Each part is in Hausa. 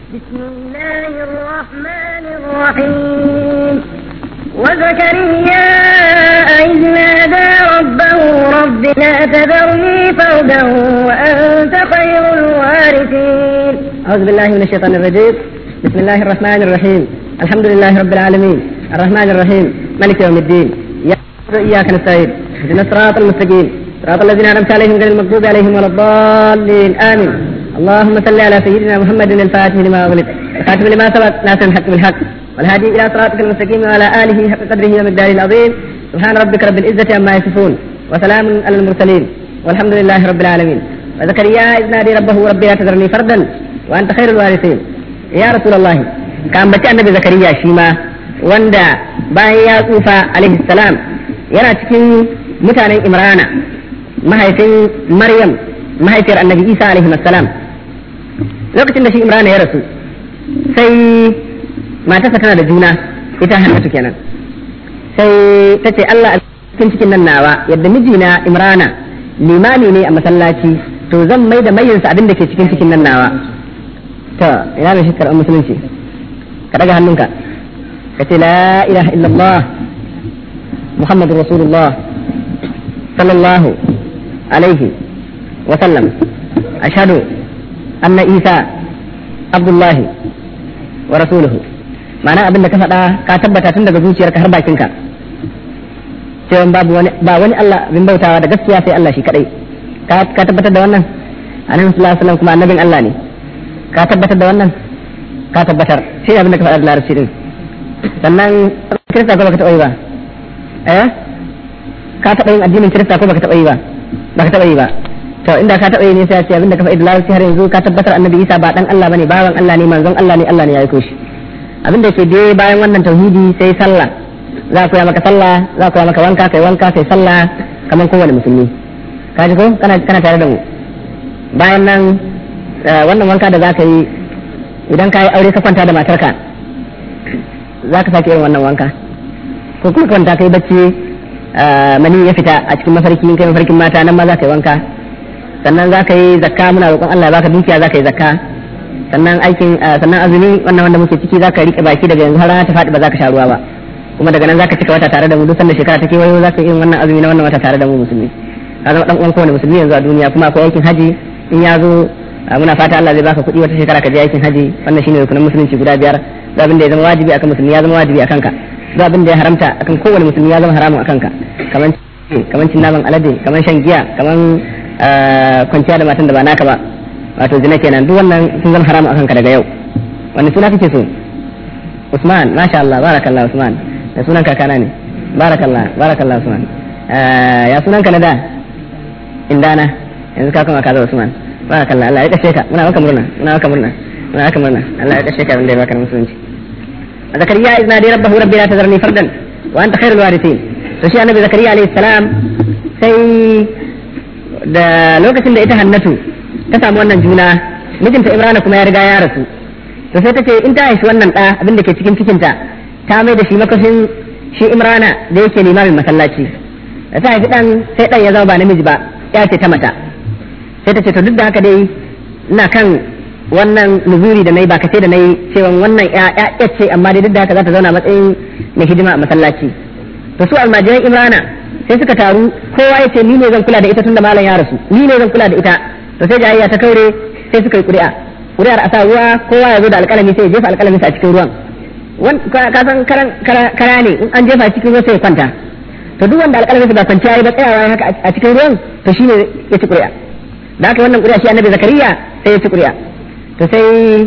بسم الله الرحمن الرحيم وزكريا إذ نادى ربه رب لا تذرني فردا وأنت خير الوارثين أعوذ بالله من الشيطان الرجيم بسم الله الرحمن الرحيم الحمد لله رب العالمين الرحمن الرحيم ملك يوم الدين إياك نستعين اهدنا الصراط المستقيم صراط الذين أنعمت عليهم غير المغضوب عليهم ولا الضالين آمين اللهم صل على سيدنا محمد الفاتح لما أغلق الخاتم لما سبق ناصر الحق بالحق والهادي إلى صراطك المستقيم وعلى آله حق قدره ومقداره العظيم سبحان ربك رب العزة عما يصفون وسلام على المرسلين والحمد لله رب العالمين وزكريا إذ نادي ربه ربي لا تذرني فردا وأنت خير الوارثين يا رسول الله كان بتي النبي زكريا شيما وندا bayan ya tsufa alaihi salam yana cikin mutanen imrana mahaifin maryam mahaifiyar annabi isa alaihi salam lokacin da shi imrana ya rasu sai matarsa tana da juna ita hannatu kenan sai ta ce allah a cikin cikin nan nawa yadda mijina imrana limami ne a masallaci to zan mai da mayinsa abin da ke cikin cikin nan nawa to ina da shi karɓar musulunci ka daga hannunka ka ce la ilaha illallah muhammadu rasulullah sallallahu alaihi wa sallam ashhadu anna isa abdullahi wa rasuluhu ma'ana abin da ka faɗa ka tabbata tun daga zuciyarka har bakinka cewa babu wani ba wani Allah bin bautawa da gaskiya sai Allah shi kadai ka tabbatar da wannan annabi sallallahu alaihi wasallam kuma annabin Allah ne ka tabbatar da wannan ka tabbatar shi abin da ka faɗa da larabci din sannan kirista ko baka taɓa yi ba eh ka taɓa yin addinin kirista ko baka taɓa yi ba baka taɓa yi ba to inda ka taɓa yi ne sai a ce abin da ka faɗi da larabci har yanzu ka tabbatar annabi Isa ba dan Allah bane bawan Allah ne manzon Allah ne Allah ne ya aiko shi abin da ke dai bayan wannan tauhidi sai sallah za ku ya maka sallah za ku ya maka wanka kai wanka kai sallah kamar kowane musulmi ka ji ko kana kana tare da mu bayan nan wannan wanka da za ka yi idan ka yi aure ka kwanta da matarka za ka sake yin wannan wanka ko kuma kwanta kai bacci mani ya fita a cikin mafarki kai mafarkin mata nan ma za ka yi wanka sannan za ka yi zakka muna roƙon Allah baka dukiya za ka yi zakka sannan aikin sannan azumi wannan wanda muke ciki za ka riƙe baki daga yanzu har rana ta faɗi ba za ka sha ruwa ba kuma daga nan za ka cika wata tare da mu duk sanda shekara ta kewayo za ka yi wannan azumi na wannan wata tare da mu musulmi ka zama dan uwan kowane musulmi yanzu a duniya kuma akwai aikin haji in ya zo muna fata Allah zai baka kuɗi wata shekara ka je aikin haji wannan shine rukunin musulunci guda biyar duk abin da ya zama wajibi akan musulmi ya zama wajibi akan ka duk abin da ya haramta akan kowane musulmi ya zama haramun akan ka kaman kaman cin naman alade kaman shan giya kaman kwanciya da matan da ba naka ba wato zina kenan duk wannan sun zama haramun akan ka daga yau wani suna kake so Usman masha Allah barakallah Usman da sunan kakana ne barakallah barakallah Usman ya sunan ka na da indana yanzu ka kuma kaza Usman barakallah Allah ya kashe ka muna maka murna muna maka murna muna maka murna Allah ya kashe ka wanda ya baka musulunci zakariya izna dai rabbahu rabbi la tazarni fardan wa anta khairul warithin to shi annabi zakariya alayhi salam sai da lokacin da ita hannatu ta samu wannan juna mijinta imrana kuma ya riga ya rasu to sai ta ce in ta haifi wannan ɗa abin da ke cikin cikinta ta mai da shi makashin shi imrana da yake limamin masallaci da ta haifi ɗan sai ɗan ya zama ba namiji ba ya ce ta mata sai ta ce to duk da haka dai ina kan wannan nuzuri da na yi ba kace da na yi cewa wannan ya ce amma dai duk da haka za ta zauna matsayin mai hidima a masallaci to su almajiran imrana sai suka taru kowa ya ce ni ne zan kula da ita tunda malam ya rasu ni ne zan kula da ita to sai jayayya ta kaure sai suka yi ƙuri'a ƙuri'ar a sa ruwa kowa ya zo da alƙalami sai ya jefa alƙalami a cikin ruwan ka san kara ne in an jefa cikin ruwa sai ya kwanta to duk wanda alƙalami ba kwanciya ya ba tsayawa haka a cikin ruwan to shine ya ci ƙuri'a da haka wannan ƙuri'a shi annabi zakariya sai ya ci ƙuri'a to sai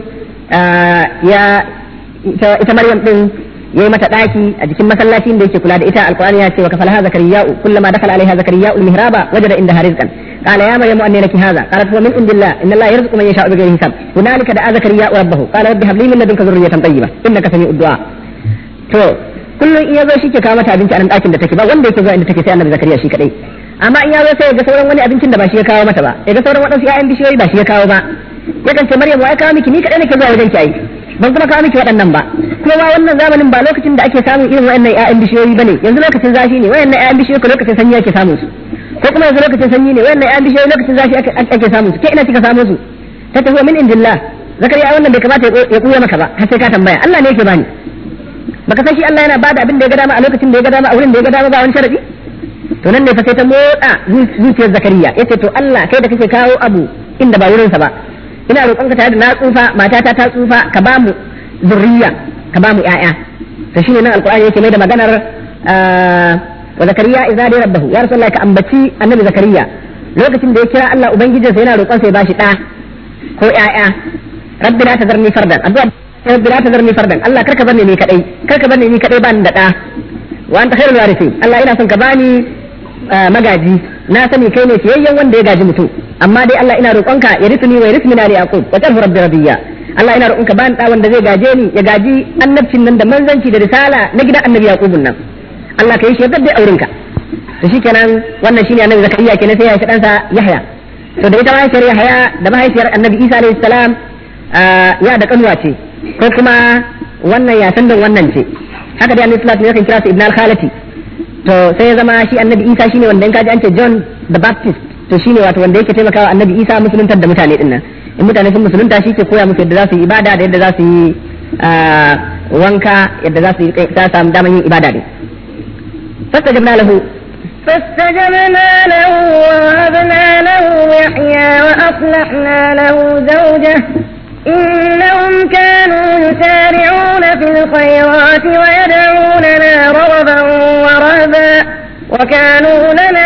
ya ita maryam din yayi mata daki a jikin masallacin da yake kula da ita alqur'ani ya ce wa kafalaha zakariya kullama dakhala alaiha zakariya almihraba wajada indaha rizqan qala ya maryam anna laki hadha qalat huwa min indillah inna allaha yarzuqu man yasha'u bighayri hisab hunalika da'a zakariya rabbahu qala rabbi hab li min ladunka dhurriyatan tayyiba innaka sami'ud du'a to kullum in yazo shi ke kawo mata abinci a nan dakin da take ba wanda yake zuwa inda take sai annabi zakariya shi kadai amma in yazo sai ya ga sauran wani abincin da ba shi ya kawo mata ba ya ga sauran wadansu ƴaƴan bishiyoyi ba shi ya kawo ba yakan ce maryam wai kawo miki ni kadai nake zuwa wajen ki ai ban kuma kawo miki waɗannan ba kuma ma wannan zamanin ba lokacin da ake samun irin waɗannan ƴaƴan bishiyoyi bane yanzu lokacin zafi ne waɗannan ƴaƴan bishiyoyi ko lokacin sanyi ake samun su ko kuma yanzu lokacin sanyi ne waɗannan ƴaƴan bishiyoyi lokacin zafi ake samun su ke ina kika samu su ta tafi min indillah zakariya wannan bai kamata ya kuya maka ba har sai ka tambaya Allah ne yake bani baka san shi Allah yana bada abin da ya ga dama a lokacin da ya ga dama a wurin da ya ga dama ba wani sharadi to nan ne fa sai ta motsa zuciyar zakariya yace to Allah kai da kake kawo abu inda ba wurinsa ba ina roƙon ka tare da na tsufa matata ta tsufa ka ba mu zurriya ka ba mu ƴaƴa to shine nan alqur'ani yake mai da maganar wa zakariya idza da rabbahu ya rasulullah ka ambaci annabi zakariya lokacin da ya kira Allah ubangijinsa yana roƙon sa ya bashi ɗa ko ƴaƴa rabbi la tazarni fardan addu'a rabbi la tazarni fardan Allah karka barni ni kadai karka barni ni kadai bani da ɗa wa anta khairul warithin Allah ina son ka bani magaji na sani kai ne fiyayyen wanda ya gaji mutum amma dai Allah ina roƙonka ya risni wa risni na yaqub wa tarhu rabbi radiyya Allah ina roƙonka bani da wanda zai gaje ni ya gaji annabcin nan da manzanci da risala na gidan annabi yaqubun nan Allah ka yi shi da aurinka to shikenan wannan shine annabi zakariya kenan sai ya shi ɗansa yahya to da ita mahaifiyar yahya da mahaifiyar annabi isa alayhi salam ya da kanuwa ce ko kuma wannan ya san wannan ce haka dai annabi sallallahu alaihi wasallam ya kira su ibn al-khalati to sai ya zama shi annabi isa shine wanda in kaji an ce john the baptist to shine wato wanda yake taimakawa annabi isa musuluntar da mutane din nan in mutane sun musulunta shi ke koya musu yadda za su yi ibada da yadda za su yi wanka yadda za su yi ta samu daman yin ibada din fastajabna lahu فاستجبنا له ووهبنا له يحيى وأصلحنا له زوجه إنهم كانوا يسارعون في الخيرات ويدعوننا رغبا ورهبا وكانوا لنا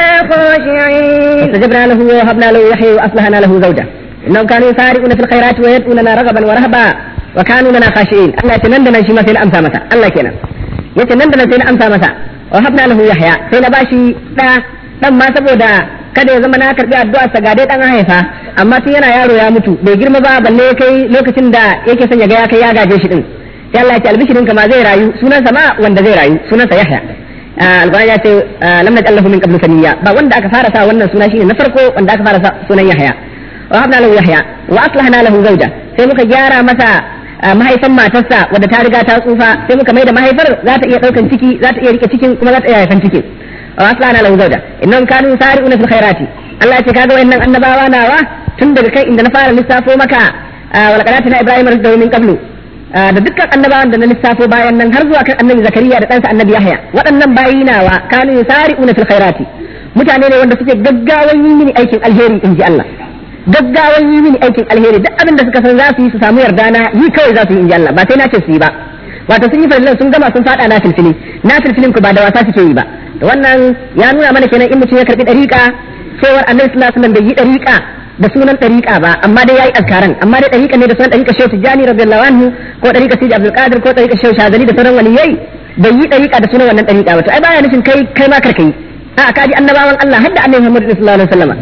خاشعين فاستجبنا له ووهبنا له يحيى واصلحنا له زوجه انهم كانوا يسارعون في الخيرات ويدعوننا رغبا ورهبا وكانوا لنا خاشعين الله يتنندنا شي ما سينا امسى مسا الله كينا يتنندنا سينا امسى مسا وهبنا له يحيى سينا باشي دا dan ma saboda kada ya zama na karbi addu'ar sa ga dai dan haifa amma tun yana yaro ya mutu bai girma ba balle kai lokacin da yake son ya ga ya kai ya gaje shi din sai Allah ya ce albishirin ka ma zai rayu sunan sa ma wanda zai rayu sunan sa Yahya alqur'ani ya ce lam naj'al lahu min qablu samiyya ba wanda aka fara sa wannan suna shine na farko wanda aka fara sa sunan Yahya wa habna lahu Yahya wa aslahna lahu zawja sai muka gyara masa mahaifan matarsa wadda ta riga ta tsufa sai muka mai da mahaifar za ta iya daukan ciki za ta iya rike cikin kuma za ta iya haifan cikin wa aslahna lahu zawja innahum kanu yusari'una fil khairati Allah ya ce kaga wayannan annabawa nawa tun daga kai inda na fara lissafo maka wal qadatina ibrahim rizqahu min qablu da dukkan annabawan da na lissafo bayan nan har zuwa kan annabi zakariya da ɗansa annabi yahya waɗannan bayi nawa kanu yusari'una fil khairati mutane ne wanda suke gaggawan yi mini aikin alheri inji Allah gaggawan yi mini aikin alheri duk abin da suka san za su yi su samu yarda na yi kawai za su yi inji Allah ba sai na ce su yi ba wato sun yi farillan sun gama sun fada na filfili na filfilin ku ba da wasa suke yi ba to wannan ya nuna mana kenan in mutum ya karbi dariƙa cewar annabi sallallahu alaihi wasallam bai yi dariƙa da sunan dariƙa ba amma dai yayi azkaran amma dai dariƙa ne da sunan dariƙa Shehu Tijani radiyallahu anhu ko dariƙa Sidi Abdul Qadir ko dariƙa Shehu Shazali da sauran waliyai bai yi dariƙa da sunan wannan dariƙa ba to ai baya nufin kai kai ma karkai a kaji annabawan Allah hadda annabi Muhammad sallallahu alaihi wasallam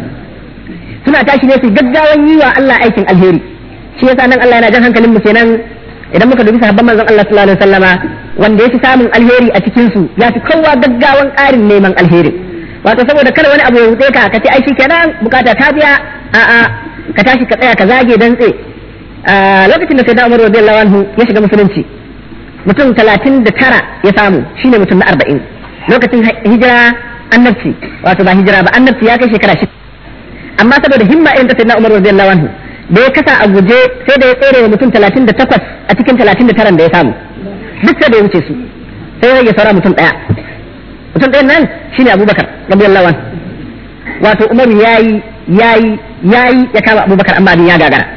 suna tashi ne su gaggawan yi wa Allah aikin alheri shi yasa nan Allah yana jan hankalin mu kenan idan muka dubi sahabban manzon Allah sallallahu alaihi wasallama wanda ya fi samun alheri a cikin su ya fi kowa gaggawan ƙarin neman alheri wato saboda kada wani abu ya rutse ka ka ce ai kenan bukata ta biya a a ka tashi ka tsaya ka zage dan tse lokacin da sai da Umar radiyallahu anhu ya shiga musulunci mutum talatin da tara ya samu shine mutum na arba'in lokacin hijira annabci wato ba hijira ba annabci ya kai shekara shi amma saboda himma irin ta sai na Umar radiyallahu anhu da ya kasa a guje sai da ya tsere wa mutum talatin da takwas a cikin talatin da taran da ya samu duk sai da ya wuce su sai ya rage saura mutum ɗaya mutum ɗayan nan shine abubakar radiyallahu anhu wato umar yayi yayi yayi ya kama abubakar amma abin ya gagara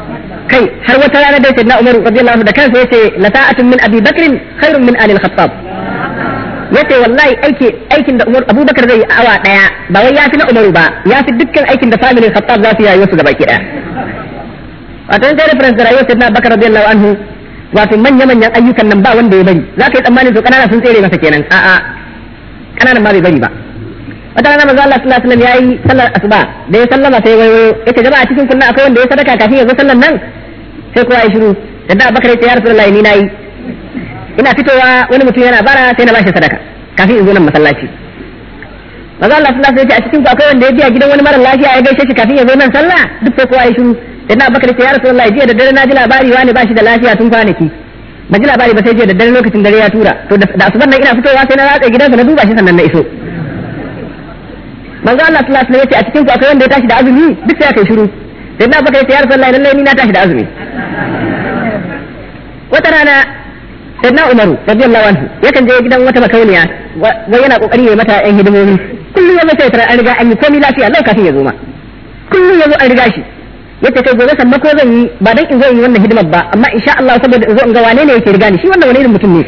kai har wata rana dai sayyidina umar radiyallahu anhu da kansa yace la ta'atun min abi bakrin khairun min ali al-khattab yace wallahi aiki aikin da umar abubakar zai yi awa daya ba wai ya fi na umaru ba ya fi dukkan aikin da family khattab za su yi su gaba ki daya wato in kai reference da rayuwar sayyidina bakar radiyallahu anhu wato manya manyan ayyukan nan ba wanda ya bari za ka yi tsammanin su kanana sun tsere masa kenan a'a kananan ma bai bari ba wata rana manzo Allah sallallahu alaihi wasallam yayi sallar asuba da ya sallama sai wayo yace jama'a cikin kunna akwai wanda ya sadaka kafin ya zo sallar nan sai kowa ya shiru da da bakar ya rasulullahi ni nayi ina fitowa wani mutum yana bara sai na bashi sadaka kafin in zo nan masallaci manzo Allah sallallahu alaihi wasallam a cikin ku akwai wanda ya biya gidan wani mara lafiya ya gaishe shi kafin ya zo nan sallah duk sai kowa ya shiru da na bakar ya rasulullahi jiya da dare na ji labari wani bashi da lafiya tun kwanaki ba ji labari ba sai jiya da dare lokacin dare ya tura to da asuban nan ina fitowa sai na ratsa gidansa na duba shi sannan na iso manzo Allah sallallahu alaihi wasallam yace a cikin ku akwai wanda ya tashi da azumi duk sai aka shiru sai na baka yace ya rasulullahi lallai ni na tashi da azumi rana sayyidina umaru radiyallahu anhu yakan je gidan wata makauniya wai yana kokari ya mata yan hidimomi kullum ya mace tare an riga an yi komai lafiya lau kafin ya zo ma kullum ya zo an riga shi yace kai gobe sannan ko zan yi ba dan in zo in yi wannan hidimar ba amma insha Allah saboda in zo in ga wane ne yake riga ni shi wannan wani irin mutum ne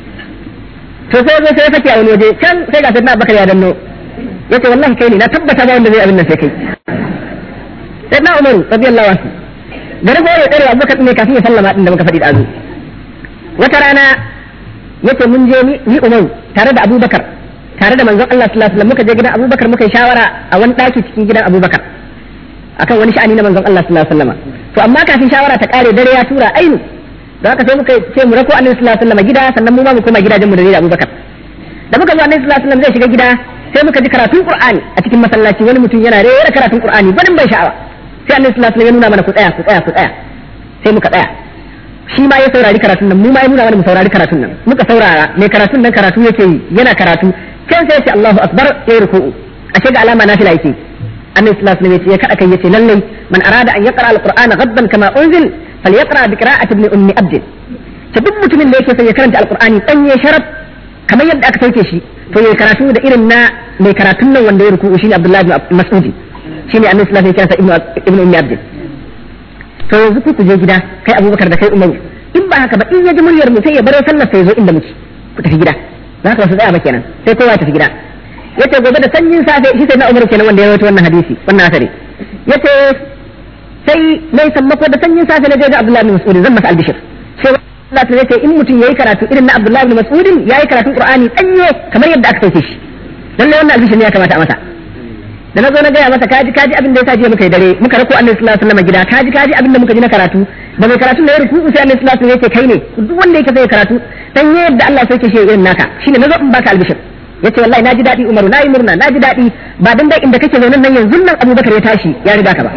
to sai zo sai ya sake a wani waje can sai ga sayyidina Abubakar ya danno yace wallahi kai ne na tabbata ba wanda zai abin nan sai kai sayyidina Umaru radiyallahu anhu da rago ya tsare Abubakar ne kafin ya sallama din da muka faɗi da azu wata rana yace mun je ni Umaru tare da Abubakar tare da manzon Allah sallallahu alaihi wasallam muka je gidan Abubakar muka yi shawara a wani daki cikin gidan Abubakar akan wani sha'ani na manzon Allah sallallahu alaihi wasallam to amma kafin shawara ta kare dare ya tura ainu don haka sai muka ce mu rako Annabi sallallahu alaihi wasallam gida sannan mu ma mu koma gidajen mu da da Abubakar da muka zo Annabi sallallahu alaihi wasallam zai shiga gida sai muka ji karatun Qur'ani a cikin masallaci wani mutum yana rera karatun Qur'ani barin bai sha'awa sai Annabi sallallahu alaihi wasallam ya nuna mana ku tsaya ku tsaya ku tsaya sai muka tsaya shi ma ya saurari karatun nan mu ma ya nuna mana mu saurari karatun nan muka saurara mai karatun nan karatu yake yi yana karatu can sai ya ce Allahu akbar ya yi ruku'u ashe ga alama nafila yake annabi sallallahu alaihi wasallam ya kada kai yace lallai man arada an yaqra alqur'ana ghaddan kama unzil falyaqra bi qira'ati ibn ummi abd ta duk mutumin da yake son ya karanta alqur'ani danye sharaf kamar yadda aka sauke shi to ya karatu da irin na mai karatun nan wanda ya ruku'u shine abdullahi ibn mas'ud shine annabi sallallahu alaihi wasallam ya kira ibn ummi abd to yanzu ku je gida kai abubakar da kai umaru in ba haka ba in ya ji muryar mu sai ya baro sallar sai ya zo inda muke ku tafi gida za ka wasu tsaya ba kenan sai kowa ya tafi gida yace gobe da sanyin safe shi sai na umaru kenan wanda ya rawaito wannan hadisi wannan asari yace sai mai sammako da sanyin safe na je ga abdullahi bin mas'ud zan masa albishir sai Allah ta yace in mutum yayi karatu irin na abdullahi bin mas'ud yayi karatun qur'ani danye kamar yadda aka sauke shi lalle wannan albishir ne ya kamata a masa da na zo na gaya masa kaji kaji abin da ya sa jiya muka yi dare muka rako annabi sallallahu alaihi wasallam gida kaji kaji abin da muka ji na karatu da mai karatu da ya ruku sai annabi sallallahu alaihi wasallam yake kai ne duk wanda yake sai karatu dan yadda Allah sai ke shi irin naka shine nazo in baka albishir yace wallahi naji dadi Umaru nayi murna naji dadi ba dan dai inda kake zaune nan yanzu nan Abubakar ya tashi ya riga ka ba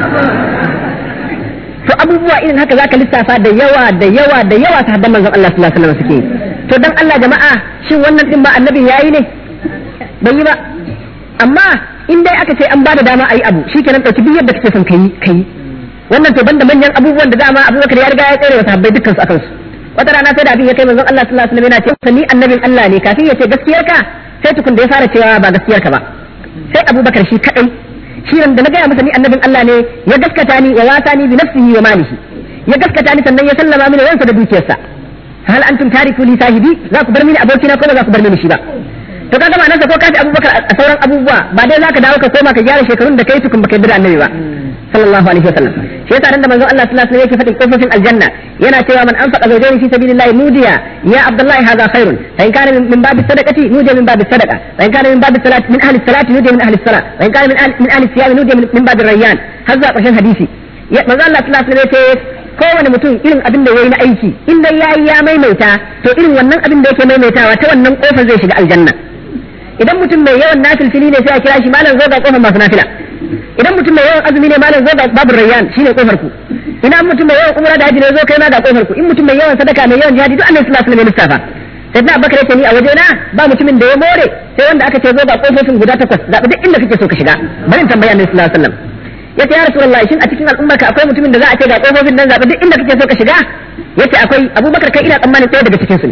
to abubuwa irin haka zaka lissafa da yawa da yawa da yawa sahabban manzon Allah sallallahu alaihi wasallam suke to dan Allah jama'a shin wannan din ba annabi yayi ne bai yi ba amma in dai aka ce an bada dama a yi abu shi kenan ɗauki duk yadda kake son ka yi ka yi wannan to banda manyan abubuwan da dama abubakar ya riga ya tsere wa sahabbai dukkan su akan su wata rana sai da abin ya kai manzon Allah sallallahu alaihi wasallam yana ce ni annabin Allah ne kafin ya ce gaskiyar ka sai tukun da ya fara cewa ba gaskiyar ka ba sai abubakar shi kadai shi da na gaya masa ni annabin Allah ne ya gaskata ni ya wasa ni bi nafsihi wa malihi ya gaskata ni sannan ya sallama mini ransa da dukiyarsa hal antum tariku li sahibi za ku bar mini abokina ko ba za ku bar mini shi ba to kaga ma'anarsa ko kafi abubakar a sauran abubuwa ba dai zaka dawo ka koma ka gyara shekarun da kai tukun baka yarda da annabi ba sallallahu alaihi wasallam shi yasa nan da manzon Allah sallallahu alaihi wasallam yake fadin kofofin aljanna yana cewa man anfaqa zawjayn fi sabilillahi nudiya ya abdullahi hadha khairun fa in kana min babi sadaqati nudiya min babi sadaqa wa in kana min babi salati min ahli salati nudiya min ahli salat wa in kana min ahli min ahli siyam nudiya min babi rayyan har zuwa ƙarshen hadisi manzon Allah sallallahu alaihi wasallam yace kowane mutum irin abin da yayi na aiki in dai yayi ya maimaita to irin wannan abin da yake maimaitawa ta wannan kofar zai shiga aljanna idan mutum mai yawan nafilfili ne sai a kira shi malam zo ga kofar masu nafila idan mutum mai yawan azumi ne malam zo ga babu rayyan shine kofar ku idan mutum mai yawan umra da haji ne zo kai ma ga kofar ku in mutum mai yawan sadaka mai yawan jihadi duk annabi sallallahu alaihi wasallam ya lissafa sai na bakare ce ni a waje na ba mutumin da ya more sai wanda aka ce zo ga kofofin guda takwas zaɓi duk inda kake so ka shiga bari in tambaya annabi sallallahu alaihi wasallam yace ya rasulullahi shin a cikin al'ummarka akwai mutumin da za a ce ga kofofin nan zaɓi duk inda kake so ka shiga yace akwai abubakar kai ina tsammanin ɗaya daga cikin su ne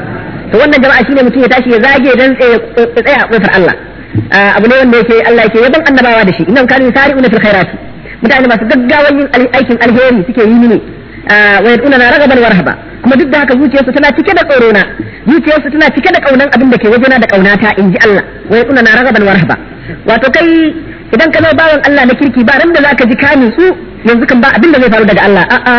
to wannan jama'a shine mutum ya tashi ya zage dan tsaya a kofar Allah abu ne wanda yake Allah yake yaban annabawa da shi innan kanu sari'una fil khairati mutane masu gaggawan yin aikin alheri suke yi ne wa yad'una ragaban wa rahaba kuma duk da haka zuciyarsu tana cike da tsoro na zuciyarsu tana cike da kaunan abin da ke wajena da kaunata in ji Allah wa yad'una ragaban wa rahaba wato kai idan ka zo bawan Allah na kirki ba ran da zaka ji ka nutsu yanzu kan ba abin da zai faru daga Allah a'a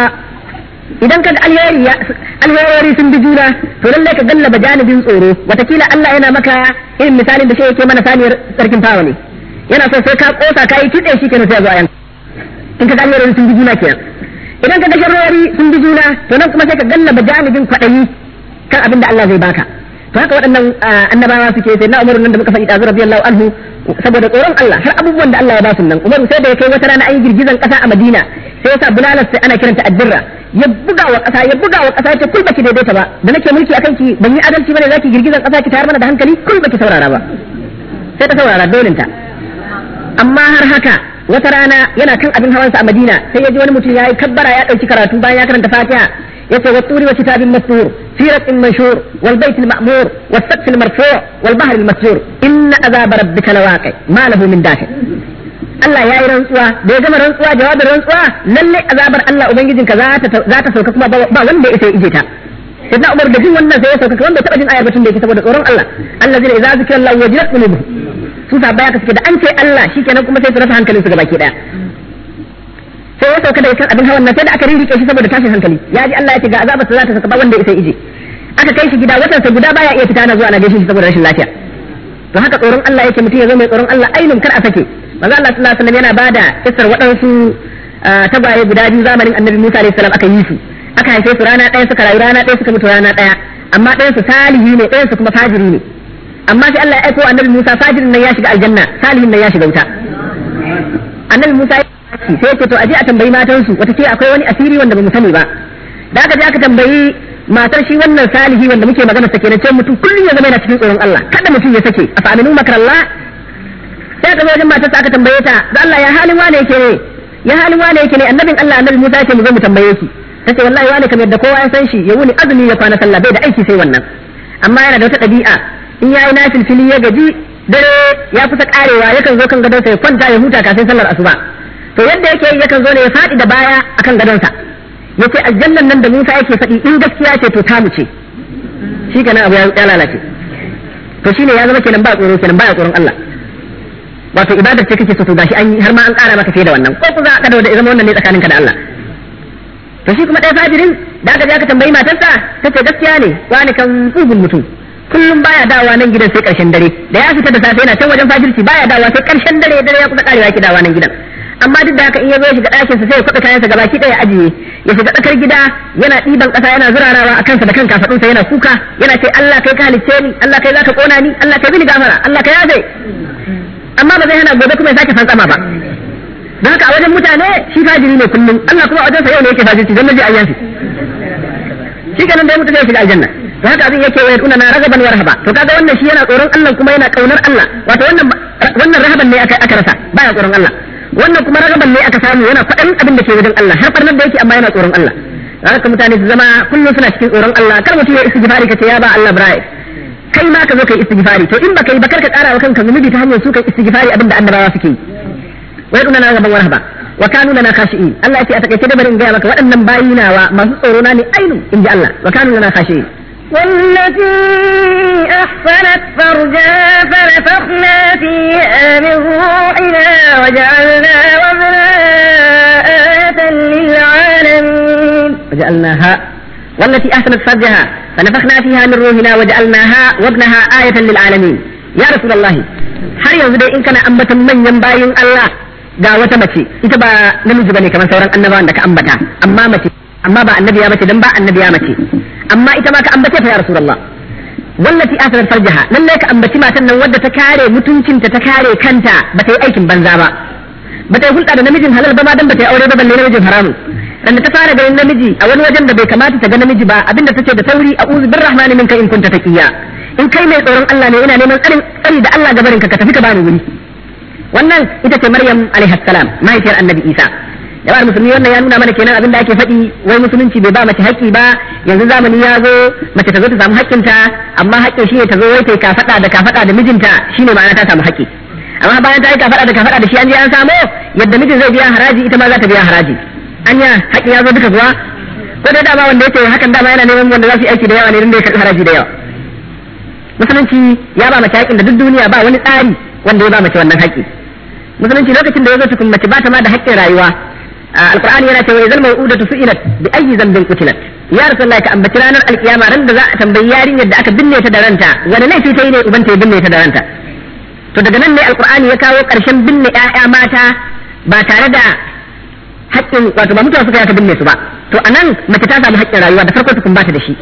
idan ka alheri alherori sun bi juna to lallai ka gallaba janibin tsoro watakila Allah yana maka irin misalin da shi yake mana saniyar sarkin fawa ne yana so sai ka kosa ka yi kitse shi kenan sai zo a yanka in ka ga alherori sun bi juna kenan idan ka ga sharrori sun bi juna to nan kuma sai ka gallaba janibin kwaɗayi kan abin da Allah zai baka to haka waɗannan annabawa suke sai na umaru nan da muka faɗi ɗazu radiyallahu anhu saboda tsoron Allah har abubuwan da Allah ya ba su nan umaru sai da ya kai wata rana an yi girgizan ƙasa a Madina sai yasa bulalar sai ana kiranta addirra ya buga wa ƙasa ya buga wa ƙasa ya ce kul baki daidaita ba da nake mulki akan ki ban yi adalci bane zaki girgizan ƙasa ki tayar mana da hankali kul baki saurara ba sai ta saurara dolinta amma har haka wata rana yana kan abin hawansa a Madina sai ya ji wani mutum ya yi kabbara ya ɗauki karatu bayan ya karanta Fatiha yace wa turi wa kitabin mastur fi raqin manshur wal bayt al ma'mur was saqf al marfu' wal bahr al masjur inna azab rabbika lawaqi ma lahu min dafi Allah ya yi rantsuwa da ya gama rantsuwa jawabin rantsuwa lalle azabar Allah ubangijinka za ta za ta sauka kuma ba wanda ya isa ije ta sai na Umar da jin wannan sai ya sauka wanda taba jin ayar batun da yake saboda tsoron Allah Allah zai idza zikra Allah wajilat qulubuhum su sabaya ka suke da an ce Allah shikenan kuma sai su rasa hankalin su gabaki daya sai ya sauka da kan abin hawan nan sai da aka ririke shi saboda tashin hankali ya ji Allah ya ce ga azabar sa za ta saka ba wanda ya isa ije aka kai shi gida watan sa guda baya iya fita na zuwa na gaishe shi saboda rashin lafiya to haka tsoron Allah yake mutum ya zo mai tsoron Allah ainun kar a sake manzo Allah sallallahu alaihi wasallam yana bada kissar waɗansu tagwaye guda biyu zamanin Annabi Musa alaihi salam aka yi su aka haife su rana ɗaya suka rayu rana ɗaya suka mutu rana ɗaya amma ɗayan su salihi ne ɗayan su kuma fajiri ne amma sai Allah ya aiko Annabi Musa fajirin nan ya shiga aljanna salihin nan ya shiga wuta Annabi Musa ya sai ce to aje a tambayi matan su wata ce akwai wani asiri wanda bamu sani ba da aka je aka tambayi matar shi wannan salihi wanda muke magana sake na ce mutum kullum ya zama yana cikin tsoron Allah kada mutum ya sake afa aminu makrallah sai ka zo wajen matarsa aka tambaye ta da Allah ya halin wane yake ne ya halin wane yake ne annabin Allah annabi Musa yake mu zo mu tambaye shi tace wallahi wane kamar yadda kowa ya san shi ya wuni azumi ya kwana sallah bai da aiki sai wannan amma yana da wata ɗabi'a in yayi nafil fili ya gaji dare ya kusa karewa yakan zo kan gadonsa ya kwanta ya huta kafin sallar asuba to yadda yake yakan zo ne ya faɗi da baya akan gadonsa yace aljannan nan da Musa yake faɗi in gaskiya ce to tamu ce shi kenan abu ya lalace to shine ya zama kenan ba tsoro kenan ba ya tsoron Allah wato ibadar ce kake so to gashi an yi har ma an ƙara maka fiye da wannan ko ku za ka da zama wannan ne tsakaninka da Allah to shi kuma ɗaya fajirin da aka je aka tambayi matarsa ta ce gaskiya ne wani kan tsugun mutum kullum baya dawowa nan gidan sai ƙarshen dare da ya fita da safe yana can wajen fajirci baya dawowa sai ƙarshen dare dare ya kusa ƙarewa yake dawowa nan gidan amma duk da haka in ya zo ya shiga ɗakinsa sai ya kwaɓe kayansa gabaki ɗaya ya ajiye ya shiga tsakar gida yana ɗiban ƙasa yana zurarawa a kansa da kan kafaɗunsa yana kuka yana ce Allah kai ka halicce ni Allah kai zaka kona ni Allah kai bini gafara Allah kai yafe amma ba zai hana gobe kuma ya sake fantsama ba don haka a wajen mutane shi fajiri ne kullum Allah kuma a wajensa yau ne yake fajirci don naji ayyansu shi kenan da ya mutu zai shiga aljanna don haka abin yake wayar na ragaban wa rahaba to kaga wannan shi yana tsoron Allah kuma yana kaunar Allah wato wannan wannan rahaban ne aka aka rasa baya tsoron Allah wannan kuma ragaban ne aka samu yana faɗin abin da ke wajen Allah har farnar da yake amma yana tsoron Allah don haka mutane su zama kullum suna cikin tsoron Allah kar mutum ya istighfari ka ce ya ba Allah brai kai ma ka zo kai istighfari to in baka yi ba kar ka ƙara wa kanka zunubi ta hanyar su kai istighfari abin da annabawa suke yi wai duna na gaban warhaba wa kanu lana khashi'in Allah yace a takaice da bari in gaya maka waɗannan bayinawa masu tsoro na ne ainu in ji Allah wa kanu lana khashi'in والتي أحصنت فرجها فنفخنا فيها من روحنا وجعلنا وابنها آية للعالمين وجعلناها والتي أحسنت فرجها فنفخنا فيها من روحنا وجعلناها وابنها آية للعالمين يا رسول الله har yanzu dai in kana ambatan manyan bayin Allah ga wata mace ita ba namiji bane kamar sauran annabawan da ka ambata amma mace amma ba annabiya bace dan ba annabiya mace amma ita ma ka ambace ta ya rasulullah wallati asarar farjaha lalle ka ambaci matan nan wadda ta kare mutuncinta ta kare kanta ba ta yi aikin banza ba ba ta yi hulɗa da namijin halal ba ma dan ba ta yi aure ba balle namijin haramun dan ta fara ganin namiji a wani wajen da bai kamata ta ga namiji ba abinda ta ce da sauri a'udhu birrahmani minka in kunta taqiya in kai mai tsoron Allah ne ina neman tsarin tsari da Allah gabarin ka ka tafi ka bani wuri wannan ita ce Maryam alaihi salam mahaifiyar Annabi Isa jama'ar musulmi wannan ya nuna mana kenan abin da ake faɗi wai musulunci bai ba mace haƙƙi ba yanzu zamani ya zo mace ta zo ta samu haƙƙinta amma haƙƙin shi ne ta zo wai ta kafaɗa da kafaɗa da mijinta shine ma'ana ta samu haƙƙi amma bayan ta yi kafaɗa da kafaɗa da shi an je an samo yadda mijin zai biya haraji ita ma za ta biya haraji anya haƙƙin ya zo duka kuwa ko dai dama wanda yake hakan dama yana neman wanda za su yi aiki da yawa ne don da ya karɓi haraji da yawa musulunci ya ba mace haƙƙin da duk duniya ba wani tsari wanda ya ba mace wannan haƙƙi musulunci lokacin da ya zo tukun mace ba ta ma da haƙƙin rayuwa alqur'ani yana cewa idan mau'udatu su'ilat bi ayyi dhanbin qutilat ya rasulullahi ka ambaci ranar alkiyama ran da za a tambayi yarinyar da aka binne ta da ranta wani laifi ta yi ne ubanta ya binne ta da ranta to daga nan ne alqur'ani ya kawo ƙarshen binne ƴaƴa mata ba tare da haƙƙin wato ba mutuwa suka yi aka binne su ba to anan mace ta samu haƙƙin rayuwa da farko tukun ba ta da shi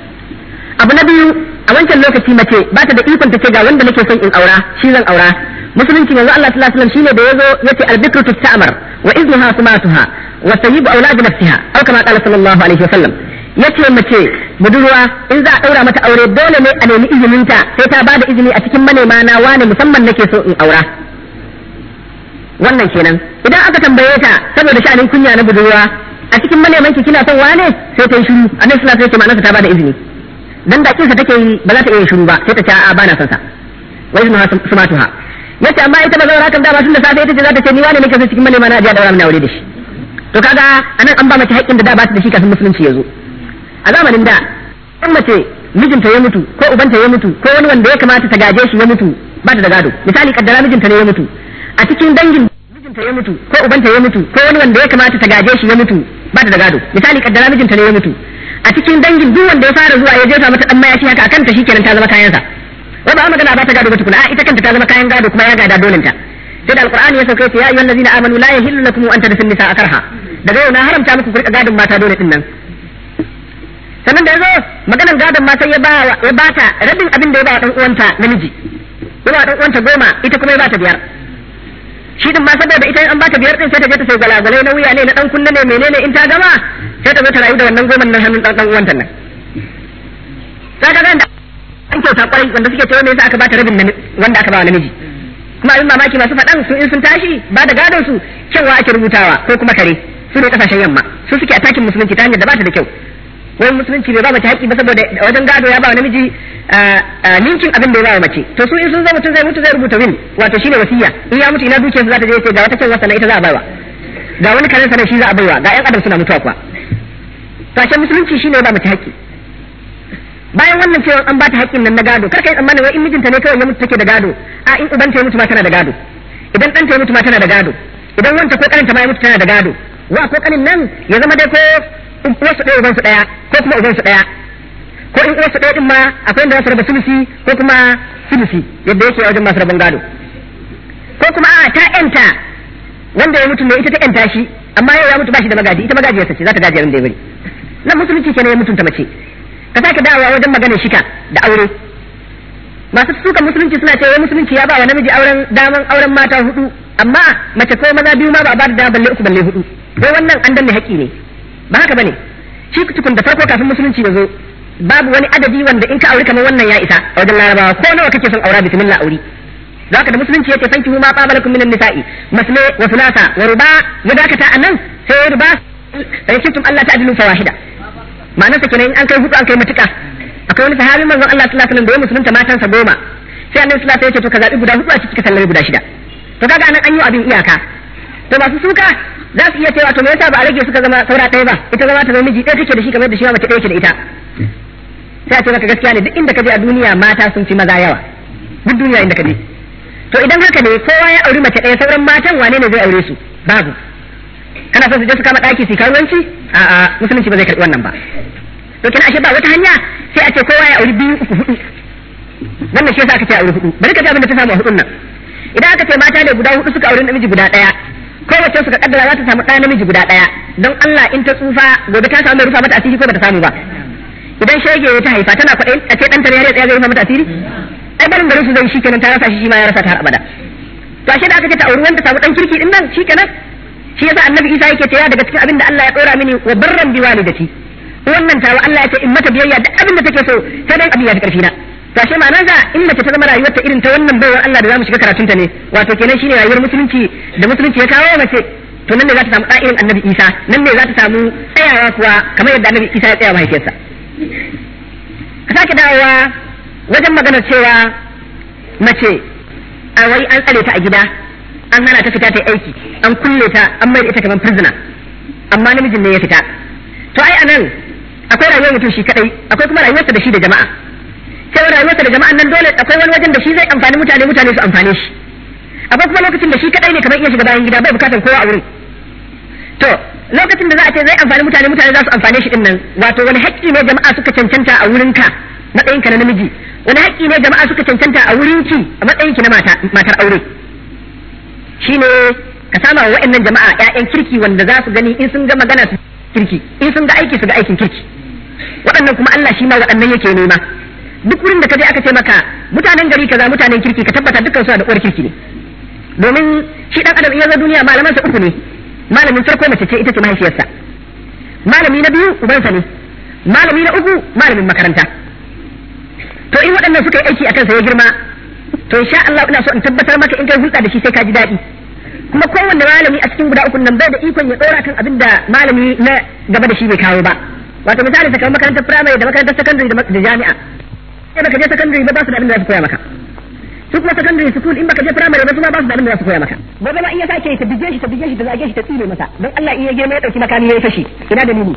abu na biyu a wancan lokaci mace ba ta da ikon ta ce ga wanda nake son in aura shi zan aura musulunci yanzu Allah sallallahu alaihi wasallam shine da yazo yace albikru tusta'mar wa iznuha sumatuha wa sayyibu aulad nafsiha aw kama qala sallallahu alaihi wasallam yace mace budurwa in za a daura mata aure dole ne a nemi izinin ta sai ta bada izini a cikin manema na wane musamman nake so in aura wannan kenan idan aka tambaye ta saboda sha'anin kunya na budurwa a cikin maneman ki kina son wane sai ta yi shiru annabi sallallahu alaihi wasallam ma'anarsa ta bada izini dan da kinsa take yi ba za ta iya shiru ba sai ta ce a bana son sa wai ismuha sumatuha yace amma ita ba zaura kan da ba tun da safe ita ce za ta ce ni wane nake so cikin manema na ajiya daura mun aure da shi to kaga anan an ba mace haƙƙin da da ba ta da shi kafin musulunci ya zo a zamanin da in mace mijinta ya mutu ko ubanta ya mutu ko wani wanda ya kamata ta gaje shi ya mutu ba ta da gado misali kaddara mijinta ne ya mutu a cikin dangin mijinta ya mutu ko ubanta ya mutu ko wani wanda ya kamata ta gaje shi ya mutu ba ta da gado misali kaddara mijinta ne ya mutu a cikin dangin duk wanda ya fara zuwa ya jefa mata dan mayafi haka akan ta shikenan ta zama kayansa wai ba magana ba ta gado ba tukuna a ita kanta ta zama kayan gado kuma ya gada dolinta sai da alqur'ani ya sauke ya ayyuhal ladina amanu la yahillu lakum an tadfun nisa karha daga yau na haramta muku kurka gadon mata dole din nan sannan da yazo maganan gadon mata ya ba ya bata rabin abin da ya ba dan uwanta namiji ya ba dan uwanta goma ita kuma ya bata biyar shi din ma saboda ita an bata biyar din sai ta je ta sai gwalagwalai na wuya ne na dan kunne ne menene in ta gama sai ta zo ta rayu da wannan goman nan hannun dan uwanta nan sai ka ga an kyauta kwarai wanda suke cewa me yasa aka bata rabin wanda aka ba wa namiji kuma abin mamaki masu faɗan su in sun tashi ba da gadon su kyanwa ake rubutawa ko kuma kare su ne kasashen yamma su suke atakin musulunci ta hanyar da ba ta da kyau wai musulunci bai ba mace haƙƙi ba saboda wajen gado ya ba wa namiji ninkin abin da ya ba wa mace to su in sun zama mutum zai mutu zai rubuta win wato shine wasiya in ya mutu ina dukiyar su za ta je ce ga wata kyanwa sana ita za a baiwa ga wani karen sana shi za a baiwa ga yan adam suna mutuwa kuwa to musulunci shine ya ba mace haƙƙi bayan wannan cewa an bata haƙƙin nan na gado kar kai tsammanin wai in mijinta ne kawai ya mutu take da gado a in ubanta ya mutu ma tana da gado idan ɗanta ya mutu ma tana da gado idan wanta ko ƙaninta ma ya mutu tana da gado wa ko ƙanin nan ya zama dai ko uwarsu ɗaya ubansu ɗaya ko kuma ubansu ɗaya ko in uwarsu ɗaya din ma akwai inda za su raba sulusi ko kuma sulusi yadda yake wajen masu rabon gado ko kuma a ta ƴanta wanda ya mutu ne ita ta ƴanta shi amma yau ya mutu ba shi da magaji ita magajiyarsa ce za ta gaji abin da ya bari nan musulunci kenan ya mutunta mace ka sake dawowa wajen maganar shika da aure masu sukan musulunci suna cewa musulunci ya ba wa namiji auren daman auren mata hudu amma mace ko maza biyu ma ba a ba da dama balle uku balle hudu wai wannan an danne haƙƙi ne ba haka bane shi tukun da farko kafin musulunci ya zo babu wani adadi wanda in ka auri kamar wannan ya isa a wajen larabawa ko nawa kake son aura bismillah auri zaka da musulunci yace fanki ma ba malakum minan nisa'i masne wa thulatha wa ruba ya dakata anan sai ruba sai kuntum Allah ta'dilu fawahida ma'anarsa kenan in an kai hudu an kai matuka akwai wani sahabi manzon Allah sallallahu alaihi wasallam da ya musulunta matansa goma sai annabi sallallahu alaihi wasallam ya ce to ka zabi guda hudu a cikin sallari guda shida to kaga anan an yi abin iyaka to masu suka za su iya cewa to me yasa ba a rage suka zama saura ɗaya ba ita zama ta zama miji ɗaya take da shi kamar da shi ma mace ɗaya ke da ita sai a ce maka gaskiya ne duk inda ka je a duniya mata sun fi maza yawa duk duniya inda ka je to idan haka ne kowa ya auri mace ɗaya sauran matan wane ne zai aure su babu kana so su je su kama ɗaki su karuwanci a'a musulunci ba zai karɓi wannan ba to kina ashe ba wata hanya sai a ce kowa ya auri biyu uku hudu wannan shi yasa aka ce auri hudu bari ka ji abin da ta samu a hudun nan idan aka ce mata ne guda hudu suka auri namiji guda ɗaya kowace suka kaddara za ta samu ɗaya namiji guda ɗaya don Allah in ta tsufa gobe ta samu mai rufa mata asiri ko ba ta samu ba idan shege ta haifa tana kwaɗayin a ce ɗanta ne ya zai rufa mata asiri ai barin garin su zai shi kenan ta rasa shi shi ma ya rasa ta har abada to ashe da aka ce ta auri wanda samu ɗan kirki din nan shi kenan shi yasa annabi isa yake cewa daga cikin abin da Allah ya dora mini wa barran bi walidati wannan tawa Allah ya ce in mata biyayya duk abin da take so sai dan abin ya fi karfi na to ashe ma'anar da in mace ta zama rayuwar ta irin ta wannan baiwar Allah da zamu shiga karatun ta ne wato kenan shine rayuwar musulunci da musulunci ya kawo mace to nan ne za ta samu irin annabi Isa nan ne za ta samu tsayawa kuwa kamar yadda annabi Isa ya tsaya mahaifiyarsa ka sake dawowa wajen maganar cewa mace a wai an tsare ta a gida an hana ta fita ta aiki an kulle ta an mai da ita kamar prisoner amma namijin ne ya fita to ai anan akwai rayuwar mutum shi kadai akwai kuma rayuwarsa da shi da jama'a sai rayuwarsa da jama'an nan dole akwai wani wajen da shi zai amfani mutane mutane su amfane shi akwai kuma lokacin da shi kadai ne kamar iya shiga bayan gida bai bukatar kowa a wurin to lokacin da za a ce zai amfani mutane mutane za su amfane shi din nan wato wani haƙƙi ne jama'a suka cancanta a wurinka matsayinka na namiji wani haƙƙi ne jama'a suka cancanta a wurinki a matsayinki na matar aure shine ka sama wa wa'annan jama'a ƴaƴan kirki wanda za su gani in sun ga magana su kirki in sun ga aiki su ga aikin kirki waɗannan kuma Allah shi ma waɗannan yake nema duk wurin da ka je aka ce maka mutanen gari kaza mutanen kirki ka tabbata dukkan su da uwar kirki ne domin shi dan adam in ya zo duniya malaman sa uku ne malamin farko mace ce ita ce mahaifiyarsa malami na biyu ubansa ne malami na uku malamin makaranta to in waɗannan suka yi aiki akan sa ya girma to insha Allah ina so in tabbatar maka in kai hulɗa da shi sai ka ji daɗi kuma kowanne malami a cikin guda uku nan bai da ikon ya dora kan abin da malami na gaba da shi bai kawo ba wato misali kamar makarantar firamare da makarantar sakandare da jami'a sai baka je sakandare ba ba su da abin da za su koya maka su kuma secondary school in baka je primary ba su ma ba su da abin da za su koya maka gobe ma in ya sake ta bige shi ta bige shi ta zage shi ta tsire masa don Allah in ya girma ya dauki makami ya fashi ina dalili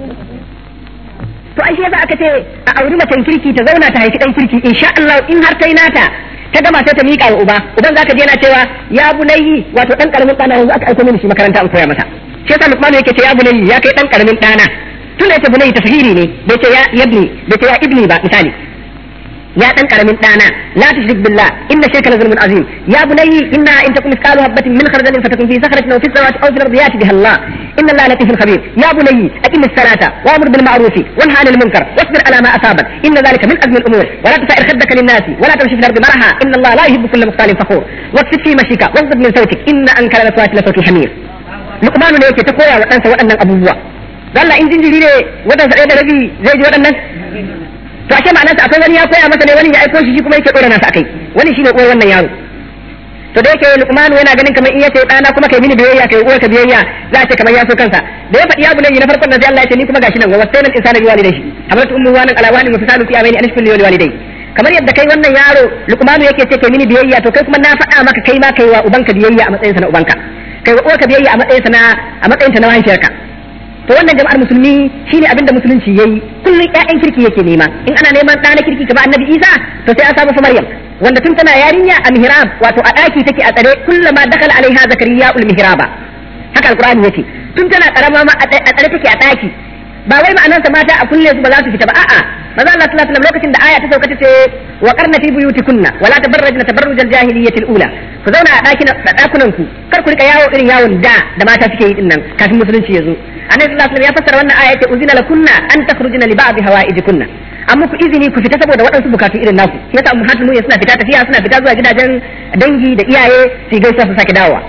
to ai shi yasa aka ce a auri macen kirki ta zauna ta haifi dan kirki insha Allah in har tai nata ta gama sai ta miƙa wa uba uban zaka je yana cewa ya bunayyi wato dan karamin dana yanzu aka aiko mini shi makaranta an koya masa shi yasa Luqman yake ce ya bunayyi ya kai dan karamin dana tun da yace bunayyi tafhiri ne bai ce ya yabni bai ce ya ibni ba misali يا دان كرمين دانا لا تشرك بالله ان الشرك لظلم عظيم يا بني انها ان تكن مثقال حبه من خردل فتكن في صخره او في السماوات او في الارض ياتي بها الله ان الله لطيف خبير يا بني اقم الصلاه وامر بالمعروف وانهى عن المنكر واصبر على ما اصابك ان ذلك من ازم الامور ولا تسائر خدك للناس ولا تمشي في الارض مرحا ان الله لا يحب كل مختال فخور واكسب في مشيك واغضب من صوتك ان انكر الاصوات لصوت الحمير لقمان ne yake ta koya wa ɗansa waɗannan abubuwa Allah in jinjiri ne wadansa ɗaya da rabi zai ji waɗannan to ashe ma'anarsa akwai wani ya koya masa ne wani ya aiko shi shi kuma yake dora nasa akai wani shine uwar wannan yaro to da yake Luqman yana ganin kamar in yace dana kuma kai mini biyayya kai uwar ka biyayya za ce kamar ya so kansa da ya faɗi ya bunayya na farkon nan sai Allah ya ce ni kuma gashi nan wa wasayna al-insana biwalidayhi hamalatu ummu wa ala wani wa fisalu fi amaini an ashkuru li walidayhi kamar yadda kai wannan yaro Luqman yake ce kai mini biyayya to kai kuma na faɗa maka kai ma kai wa ubanka biyayya a matsayin sa na ubanka kai wa uwarka biyayya a matsayin sa na a matsayin ta na mahaifiyarka to wannan jama'ar musulmi shine abin da musulunci yayi kullun ƴaƴan kirki yake nema in ana neman ɗa na kirki kamar annabi Isa to sai an samu fa Maryam wanda tun tana yarinya a mihrab wato a ɗaki take a tsare kullama dakala alaiha zakariya ul mihraba haka alqur'ani yake tun tana karama ma a tsare take a ɗaki ba wai ma'anar sa mata a kulle su ba za su fita ba a'a maza Allah sallallahu alaihi wasallam lokacin da aya ta sauka ta ce wa qarna fi buyutikunna wala tabarrajna tabarrujal jahiliyyatil ula ku zauna a ɗakin ɗakunan ku kar ku rika yawo irin yawon da da mata suke yi dinnan kafin musulunci ya zo annabi sallallahu alaihi wasallam ya fassara wannan aya yace uzina lakunna an takhrujna li ba'd hawaijikunna amma ku izini ku fita saboda waɗansu bukatu irin naku yasa ummatul mu'minin suna fita tafiya suna fita zuwa gidajen dangi da iyaye su gaisa su sake dawowa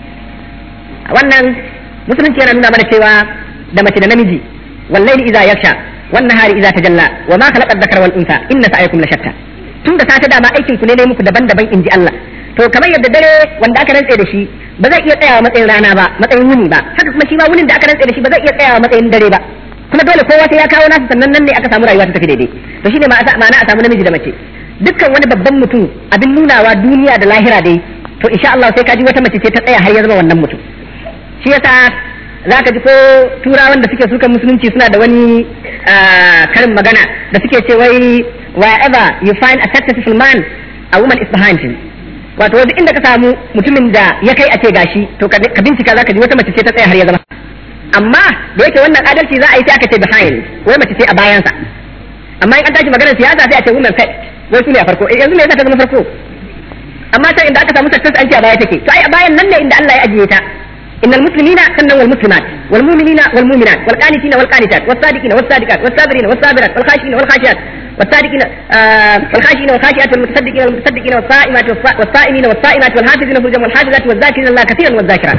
wannan musulunci yana nuna mana cewa da mace da namiji wallahi idza yaksha wan nahari idza tajalla wa ma khalaqa dhakara wal unsa inna sa'yakum la shatta tun da safe dama aikin ku ne ne muku daban-daban inji Allah to kamar yadda dare wanda aka rantse da shi ba zai iya tsayawa matsayin rana ba matsayin wuni ba haka kuma shi ma wunin da aka rantse da shi ba zai iya tsayawa matsayin dare ba kuma dole kowa sai ya kawo nasu sannan nan ne aka samu rayuwa ta tafi daidai to shine ma'ana a samu namiji da mace dukkan wani babban mutum abin nunawa duniya da lahira dai to insha Allah sai ka ji wata mace ce ta tsaya har ya zama wannan mutum shi yasa zaka ji ko turawan da suke sukan musulunci suna da wani karin magana da suke ce wai wherever you find a successful man a woman is behind him wato wasu inda ka samu mutumin da ya kai a ce gashi to ka bincika zaka ji wata mace ce ta tsaya har ya zama amma da yake wannan adalci za a yi sai aka ce behind wai mace ce a bayansa amma in an tashi maganar siyasa sai a ce women first wai su ne a farko yanzu me yasa ta zama farko amma ta inda aka samu success an ce a baya take to ai a bayan nan ne inda Allah ya ajiye ta إن المسلمين سنة والمسلمات والمؤمنين والمؤمنات والقانتين والقانتات والصادقين والصادقات والصابرين والصابرات والخاشعين والخاشعات والصادقين آه والخاشعين والخاشعات والمتصدقين والمتصدقين والصائمات والصائمين والصائمات والحافظين فروجهم والحافظات والذاكرين الله كثيرا والذاكرات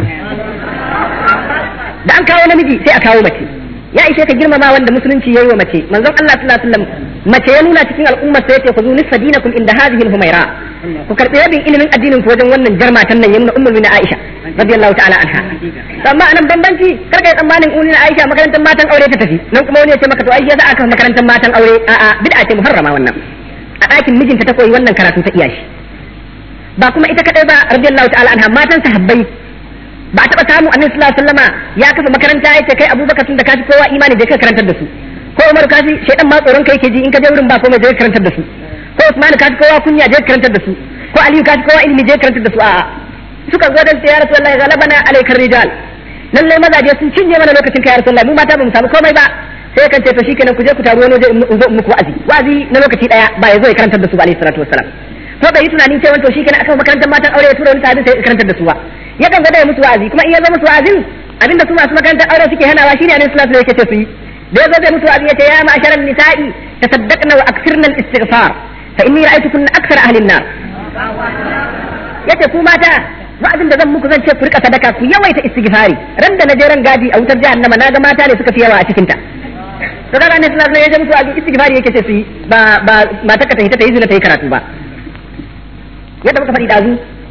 da an kawo namiji sai a kawo mace ya ishe ka girmama wanda musulunci yayi wa mace manzon Allah sallallahu alaihi wasallam mace ya nuna cikin al'ummar sai ya ce ku nisfa dinakum inda hadhihi al-humaira ku karbi rabin ilimin addinin ku wajen wannan jarmatan nan yamma ummul mu'minin Aisha radiyallahu ta'ala anha amma anan bambanci kar ka yi tsammanin ummul Aisha makarantar matan aure ta tafi nan kuma wani ya ce maka to ai ya za aka makarantar matan aure a'a bid'a ce muharrama wannan a ɗakin mijinta ta koyi wannan karatu ta iyashi ba kuma ita kadai ba radiyallahu ta'ala anha matan sahabbai ba a taɓa samu annabi sallallahu alaihi wasallama ya kafa makaranta ya ce kai abubakar tun da kafi kowa imani da kai karantar da su ko umar kafi shaidan ma tsoron kai ke ji in ka je wurin ba komai je karantar da su ko usman kafi kowa kunya je karantar da su ko aliyu kafi kowa ilimi je karantar da su a'a suka zo dan ya rasulullahi galabana alaikar rijal lallai mazaje sun cinye mana lokacin kai ya rasulullahi mu mata ba mu samu komai ba sai kan ce to shikenan ku je ku taru wani waje in zo muku wa'azi wa'azi na lokaci daya ba ya zo ya karantar da su ba alaihi salatu wassalam to bai yi tunanin cewa to shikenan aka makarantar matan aure ya tura wani sahabi sai ya karantar da su ba yakan ga ya musu wa'azi kuma in ya zo musu wa'azin abinda su masu makarantar aure suke hanawa shine annabi sallallahu alaihi wasallam yake ce su yi da ya zo zai musu wa'azi yace ya ma'asharan nisa'i tasaddaqna wa akthirna al-istighfar fa inni ra'aytukunna akthar ahli an-nar yace ku mata wa'azin da zan muku zan ce ku rika sadaka ku yawaita istighfari ran da na je ran gadi a wutar jahannama na ga mata ne suka fi yawa a cikin ta to kaga annabi sallallahu alaihi wasallam ya ce musu wa'azi istighfari yake ce su yi ba ba mata ka ta hita ta yi zina ta yi karatu ba yadda muka faɗi dazu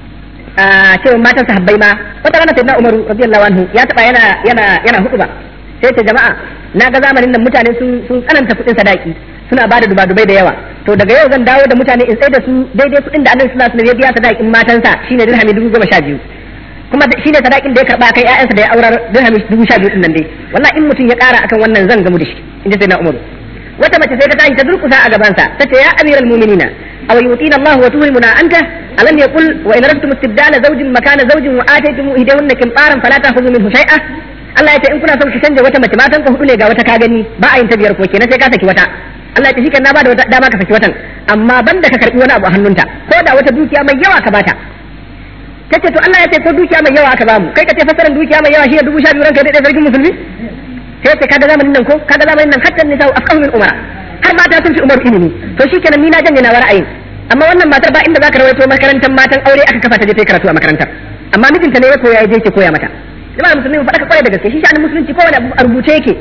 cewa matan sahabbai ma wata rana sayyidina Umaru radiyallahu anhu ya taba yana yana yana hutuba sai ce jama'a na ga zamanin nan mutane sun sun tsananta kuɗin sadaki suna bada duba dubai da yawa to daga yau zan dawo da mutane in sai da su daidai kuɗin da annabi sallallahu alaihi wasallam ya biya sadakin matansa shine dirhami dubu goma sha biyu kuma shine sadakin da ya karba kai ƴaƴansa da ya aurar dirhami dubu sha biyu din nan dai wallahi in mutum ya ƙara akan wannan zan gamu da shi inda sayyidina Umaru wata mace sai ta tashi ta durkusa a gabansa ta ce ya amiral mu'minina aw yutina Allah wa tuhrimuna anta alam yaqul wa in radtum istibdala zawjin makana zawjin wa ataytum ihdahunna qintaran fala ta'khudhu minhu shay'a Allah ya ce in kuna son ki canja wata mace matan ka hudu ne ga wata ka gani ba a yin ta biyar ko kenan sai ka saki wata Allah ya ce shikenan na bada wata dama ka saki watan amma banda ka karbi wani abu a hannunta ko da wata dukiya mai yawa ka bata kace to Allah ya ce ko dukiya mai yawa aka bamu kai ka ce fasaran dukiya mai yawa shi ne dubu sha biyu ranka da sarkin musulmi sai ce kaga zamanin nan ko kaga zamanin nan hatta nisa afqahu min umara har mata sun fi umar ilimi to shikenan ni na janye na ra'ayin amma wannan matar ba inda zaka rawaito makarantar matan aure aka kafa ta je ta karatu a makarantar amma mijinta ne ya koya ya je ke koya mata jama'a musulmi mu faɗa ka kware da gaske shi sha'anin musulunci kowane abu a rubuce yake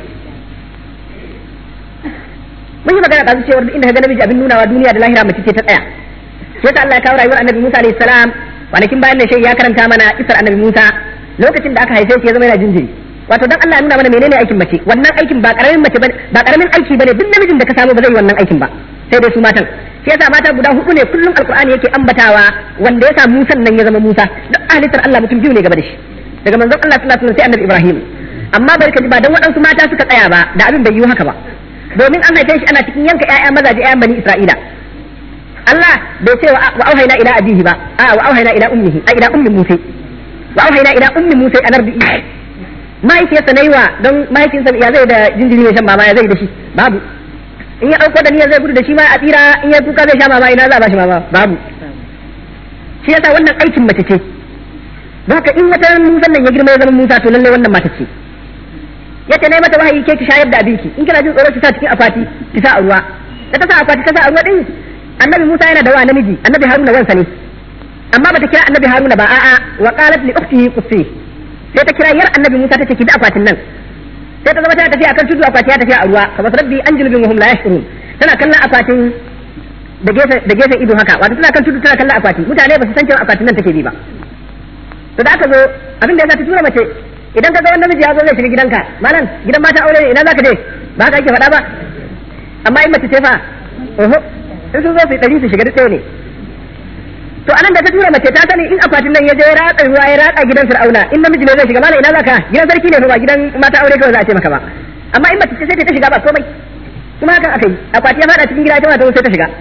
mun yi magana ɗazu cewar inda ka ga namiji abin nunawa duniya da lahira mace ce ta tsaya sai yasa Allah ya kawo rayuwar annabi Musa alayhi salam kwanakin bayan ne shi ya karanta mana isar annabi Musa lokacin da aka haife shi ya zama yana jinjiri wato dan Allah ya nuna mana menene aikin mace wannan aikin ba karamin mace bane ba karamin aiki bane duk namijin da ka samu ba zai yi wannan aikin ba sai dai su matan shi yasa mata guda hudu ne kullum alqur'ani yake ambatawa wanda ya sa Musa nan ya zama Musa duk halittar Allah mutum biyu ne gaba da shi daga manzon Allah sallallahu alaihi wasallam sai annabi Ibrahim amma barka ji ba dan waɗansu mata suka tsaya ba da abin bai yi haka ba domin an haife shi ana cikin yanka ƴaƴa mazaje ƴaƴan bani Isra'ila Allah bai ce wa auhayna ila abihi ba a wa auhayna ila ummihi a ila ummi Musa wa auhayna ila ummi Musa an ardi mahaifiyarsa na yi wa don mahaifinsa ya zai da jinjiri ya shan mama ya zai da shi babu in ya ɗauko da niyyar zai gudu da shi ma a tsira in ya kuka zai sha mama ina za a ba shi mama babu shi yasa wannan aikin mace ce don haka in wata musan nan ya girma ya zama musa to lalle wannan mata ce ya ce mata wahayi ke ki shayar da abinki in kina jin tsoro ki sa cikin akwati ki sa a ruwa da ta sa akwati ta sa a ruwa din annabi musa yana da wa namiji annabi haruna wansa ne amma bata kira annabi haruna ba a'a wa qalat li ukhtihi qussi sai ta kira yar annabi musa ta ce ki bi akwatin nan sai ta zama tana tafiya akan tudu akwati ya tafiya a ruwa kamar rabbi an julubin wahum la yashkurun tana kallon akwatin da gefe da gefen ido haka wato tana kan tudu tana kallon akwati mutane ba su san cewa akwatin nan take bi ba to da aka zo abin da yasa ta tura mace idan ka ga wanda miji ya zo zai shiga gidanka malam gidan mata aure ne ina zaka je ba haka ake faɗa ba amma in mace ce fa oho in sun zo su ɗari su shiga duk ɗaya ne to anan da ta tura mace ta sani in akwatin nan ya je ya ratsa ruwa ya ratsa gidan fir'auna in namiji ne zai shiga malam ina zaka gidan sarki ne fa ba gidan mata aure kawai za a ce maka ba amma in mace ce sai ta shiga ba komai kuma hakan aka yi akwati ya faɗa cikin gida ita ma ta sai ta shiga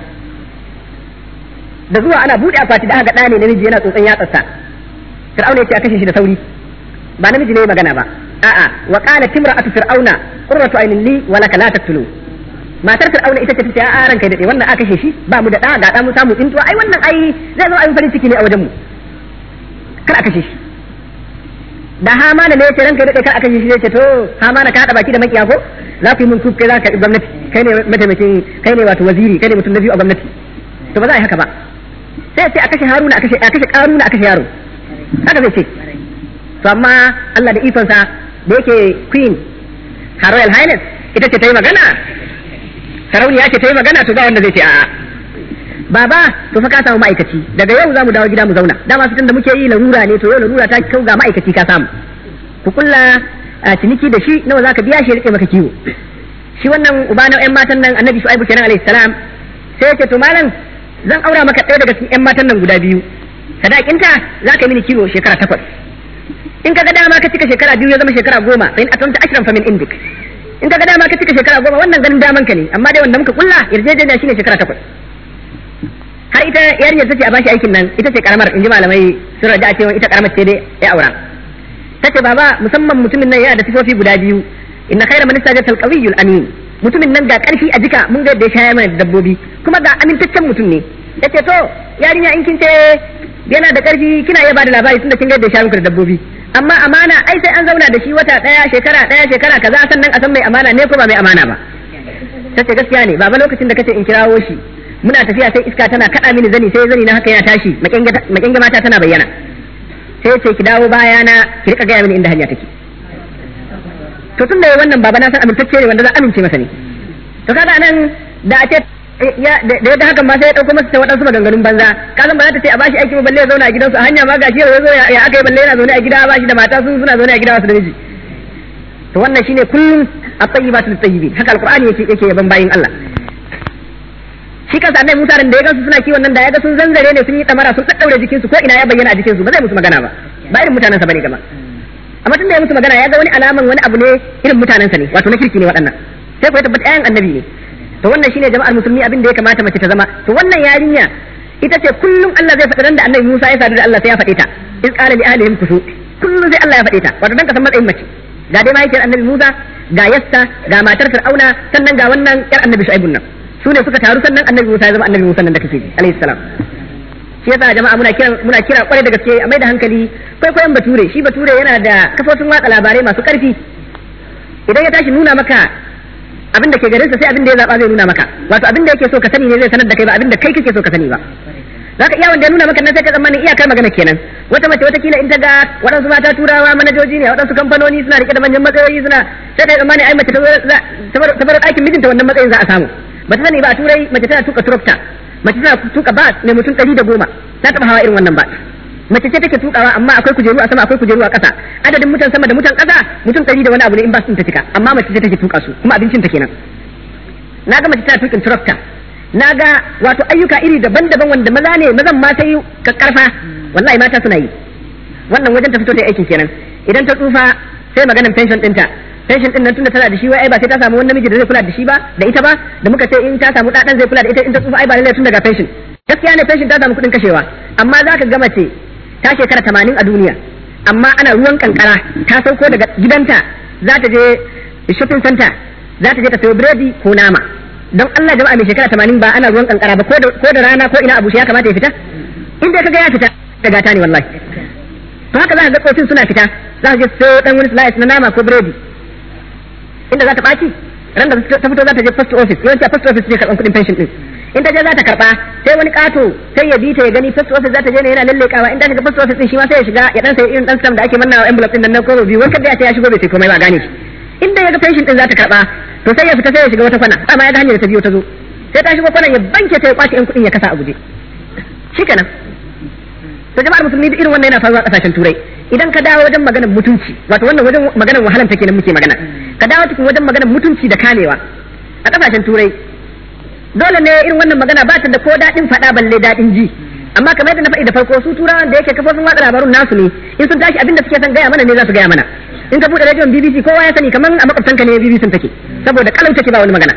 da zuwa ana buɗe akwati da aka ga ɗa ne namiji yana tsotson yatsarsa fir'auna ya ce a kashe shi da sauri ba namiji ne magana ba a'a wa qala timra'atu fir'auna qurratu aynin li wa laka la taqtulu matar fir'auna ita ce tace a ranka dade wannan aka kashe shi ba mu da da ga da mu samu tsintuwa ai wannan ai zai zo ayin farin ciki ne a wajen mu kar a kashe shi da hamana ne yace ranka dade kar a kashe shi yace to hamana ka hada baki da makiya ko za ku yi mun kuf kai za ka gwamnati kai ne mataimakin kai ne wato waziri kai ne mutum na biyu a gwamnati to ba za a yi haka ba sai ce a kashe haruna a kashe a kashe karuna a kashe yaro haka zai ce to amma Allah da ikonsa da yake queen her royal highness ita ce ta yi magana sarauniya ce ta yi magana to ba wanda zai ce a'a baba to fa ka samu ma'aikaci daga yau za mu dawo gida mu zauna dama fitan da muke yi larura ne to yau larura ta kau ga ma'aikaci ka samu ku kulla ciniki da shi nawa zaka biya shi ya rike maka kiwo shi wannan uba na ƴan matan nan annabi shu'aibu kenan alayhi salam sai ya ce to malam zan aura maka ɗaya daga cikin ƴan matan nan guda biyu sadakinta za ka yi mini kiwo shekara takwas in ka ga dama ka cika shekara biyu ya zama shekara goma fa in atamta ashran fa min indik in ka ga dama ka cika shekara goma wannan ganin daman ka ne amma dai wanda muka kulla yarjejeniya shine shekara takwas har ita yarinyar tace a bashi aikin nan ita ce karamar in ji malamai sun raja a cewa ita karamar ce dai ya aura tace baba musamman mutumin nan yana da sifofi guda biyu inna khayra man istajata al-qawiyyu amin mutumin nan ga karfi a jika mun ga da ya shaya mana dabbobi kuma ga amintaccen mutum ne yace to yarinya in kin ce yana da karfi kina iya bada labari tunda kin ga da ya shaya muku da dabbobi amma amana ai sai an zauna da shi wata daya shekara daya shekara kaza sannan a san mai amana ne ko ba mai amana ba tace gaskiya ne baba lokacin da kace in kirawo shi muna tafiya sai iska tana kada mini zani sai zani na haka yana tashi makenga mata tana bayyana sai ce ki dawo baya na ki rika gaya mini inda hanya take to tun da wannan baba na san amintacce ne wanda za amince masa ne to kaga nan da a ce ya da ya da hakan ma sai ya dauko masa waɗansu maganganun banza ka san ba za ta ce a bashi aiki ba balle ya zauna a gidansu a hanya ma gashi ya zo ya aka yi balle yana zaune a gida ba shi da mata su suna zaune a gida wasu da miji to wannan shine kullum at-tayyibatu lit-tayyibin haka alqur'ani yake yake yaban bayin Allah shi kansa annabi Musa da ya gansu suna kiwon nan da ya ga sun zanzare ne sun yi damara sun daddaure jikinsu ko ina ya bayyana a jikinsu ba zai musu magana ba ba irin mutanen sa bane gaba amma tunda ya musu magana ya ga wani alaman wani abu ne irin mutanen sa ne wato na kirki ne waɗannan sai ku ya tabbata ayan annabi ne to wannan shine jama'ar musulmi abin da ya kamata mace ta zama to wannan yarinya ita ce kullum Allah zai faɗi ran da annabi Musa ya sadu da Allah sai ya faɗe ta in qala li ahlihim kusu kullum sai Allah ya faɗe ta wato dan ka san matsayin mace ga dai mahaifiyar annabi Musa ga yasta ga matar Fir'auna sannan ga wannan yar annabi Shu'aibun nan su ne suka taru sannan annabi Musa ya zama annabi Musa nan da kake ji alayhi salam shi yasa jama'a muna kira muna kira kwarai da gaske a mai da hankali kwaikwayon bature shi bature yana da kafofin watsa labarai masu karfi idan ya tashi nuna maka abin da ke garinsa sai abin da ya zaba zai nuna maka wato abin da yake so ka sani ne zai sanar da kai ba abin da kai kake so ka sani ba zaka iya wanda ya nuna maka nan sai ka tsammanin iyakar magana kenan wata mace wata kila in ta ga waɗansu mata turawa manajoji ne waɗansu kamfanoni suna rike da manyan matsayoyi suna sai ta tsammani ai mace ta bar aikin mijinta wannan matsayin za a samu ba ta sani ba a turai mace tana tuka tractor mace tana tuka bas mai mutum ɗari da goma ta taɓa hawa irin wannan bas mace ce take tukawa amma akwai kujeru a sama akwai kujeru a ƙasa adadin mutan sama da mutan ƙasa mutum ɗari da wani abu ne in bas ɗin ta cika amma mace ce take tuka su kuma abincin ta kenan na ga mace tana tukin tractor na ga wato ayyuka iri daban-daban wanda maza ne mazan mata yi karfa wallahi mata suna yi wannan wajen ta fito ta aikin kenan idan ta tsufa sai maganan pension ɗinta pension din nan tunda tana da shi wai ai ba sai ta samu wani namiji da zai kula da shi ba da ita ba da muka ce in ta samu ɗaɗan zai kula da ita in ta tsufa ai ba lallai tun daga pension gaskiya ne pension ta samu kuɗin kashewa amma za ka ga mace ta shekara tamanin a duniya amma ana ruwan kankara ta sauko daga gidanta za ta je shopping center za ta je ta sayo biredi ko nama don Allah jama'a mai shekara tamanin ba ana ruwan kankara ba ko da rana ko ina abu shi ya kamata ya fita inda ka ga ya fita daga ta ne wallahi to haka za ka ga tsofin suna fita za ka je sayo dan wani slice na nama ko biredi inda za ta ɓaci ran da ta fito za ta je post office yawanci a post office ne karɓan kuɗin pension ɗin in ta je za ta karɓa sai wani ƙato sai ya bi ta ya gani post office za ta je ne yana lallekawa in ta shiga post office ɗin shi ma sai ya shiga ya dan sai irin dan stamp da ake mannawa envelope ɗin nan na koro biyu wani kada ya ce ya shigo bai sai komai ba gane shi inda ya ga pension ɗin za ta karɓa to sai ya fita sai ya shiga wata kwana amma ya ga hanyar ta biyo ta zo sai ta shigo kwanan ya banke ta ya kwace yan kuɗin ya kasa a guje shikenan to jama'ar musulmi duk irin wannan yana faruwa kasashen turai idan ka dawo wajen maganar mutunci wato wannan wajen maganar wahalan take nan muke magana ka dawo cikin wajen maganar mutunci da kamewa a kasashen turai dole ne irin wannan magana ba ta da ko daɗin faɗa balle daɗin ji amma kamar yadda na faɗi da farko su turawan da yake kafofin watsa labarun nasu ne in sun tashi abin da suke son gaya mana ne za su gaya mana in ka buɗe rediyon BBC kowa ya sani kamar a makwabtanka ne BBC take saboda kalau take ba wani magana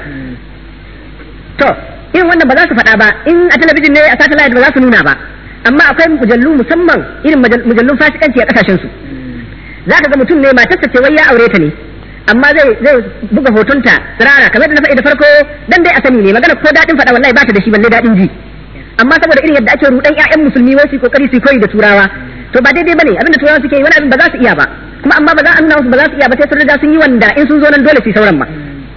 to irin wannan ba za su faɗa ba in a talabijin ne a satellite ba za su nuna ba amma akwai mujallu musamman irin mujallun fasikanci a kasashen su za ka ga mutum ne matarsa ce wai ya aure ta ne amma zai zai buga hotonta tsirara kamar da na faɗi da farko dan dai a sani ne magana ko daɗin faɗa wallahi ba ta da shi balle daɗin ji amma saboda irin yadda ake rudan ƴaƴan musulmi wai su kokari su koyi da turawa to ba daidai bane abinda turawa suke yi wani abin ba za su iya ba kuma amma ba za a nuna musu ba za su iya ba sai sun riga sun yi wanda in sun zo nan dole su yi sauran ba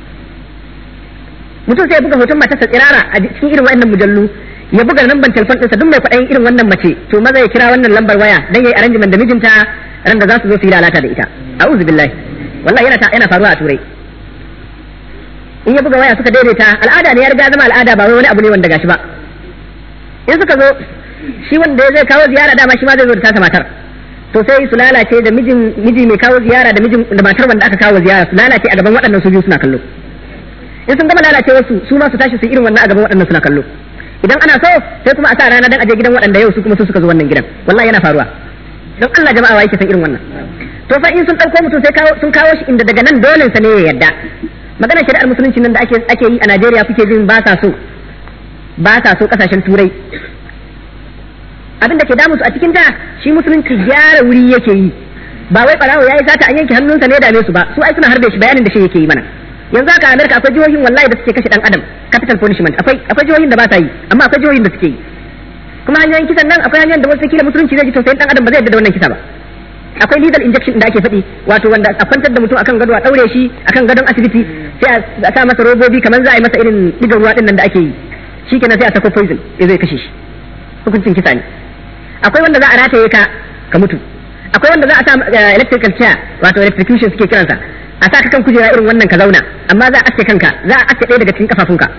mutum sai ya buga hoton matarsa tsirara a cikin irin wa'annan mujallu ya buga lambar telefon ɗinsa duk mai kwaɗayin irin wannan mace to maza ya kira wannan lambar waya dan yayi arrangement da mijinta ran da za su zo su yi lalata da ita a'udhu billahi wallahi yana yana faruwa a turai in ya buga waya suka daidaita al'ada ne ya riga zama al'ada ba wai wani abu ne wanda gashi ba in suka zo shi wanda zai kawo ziyara dama shi ma zai zo da tasa matar to sai su lalace da mijin miji mai kawo ziyara da mijin da matar wanda aka kawo ziyara su lalace a gaban waɗannan su biyu suna kallo in sun gama lalace wasu su ma su tashi su irin wannan a gaban waɗannan suna kallo idan ana so sai kuma a sa rana dan aje gidan waɗanda yau su kuma su suka zo wannan gidan wallahi yana faruwa don Allah jama'a wa yake san irin wannan to fa in sun ɗauko mutum sai kawo sun kawo shi inda daga nan dole sa ne ya yadda maganar shari'ar musulunci nan da ake ake yi a Najeriya kuke jin ba sa so ba sa so kasashen turai abin da ke damu su a cikin ta shi musulunci gyara wuri yake yi ba wai barawo yayi sata an yanke hannunsa ne dame su ba su ai suna harbe shi bayanin da shi yake yi mana yanzu haka a Amerika akwai jihohin wallahi da suke kashe dan adam capital punishment akwai akwai jihohin da ba sa yi amma akwai jihohin da suke yi kuma hanyoyin kisan nan akwai hanyoyin da wasu kila musulunci zai ji tausayin dan adam ba zai yarda da wannan kisa ba akwai lethal injection da ake faɗi wato wanda a kwantar da mutum akan gado a daure shi akan gadon asibiti sai a sa masa robobi kamar za a yi masa irin digar ruwa din nan da ake yi shikenan sai a sako poison ya zai kashe shi hukuncin kisa ne akwai wanda za a rataye ka ka mutu akwai wanda za a sa electrical chair wato electrocution suke kiransa a sa ka kan kujera irin wannan ka zauna amma za a aske kanka za a aske ɗaya daga cikin kafafunka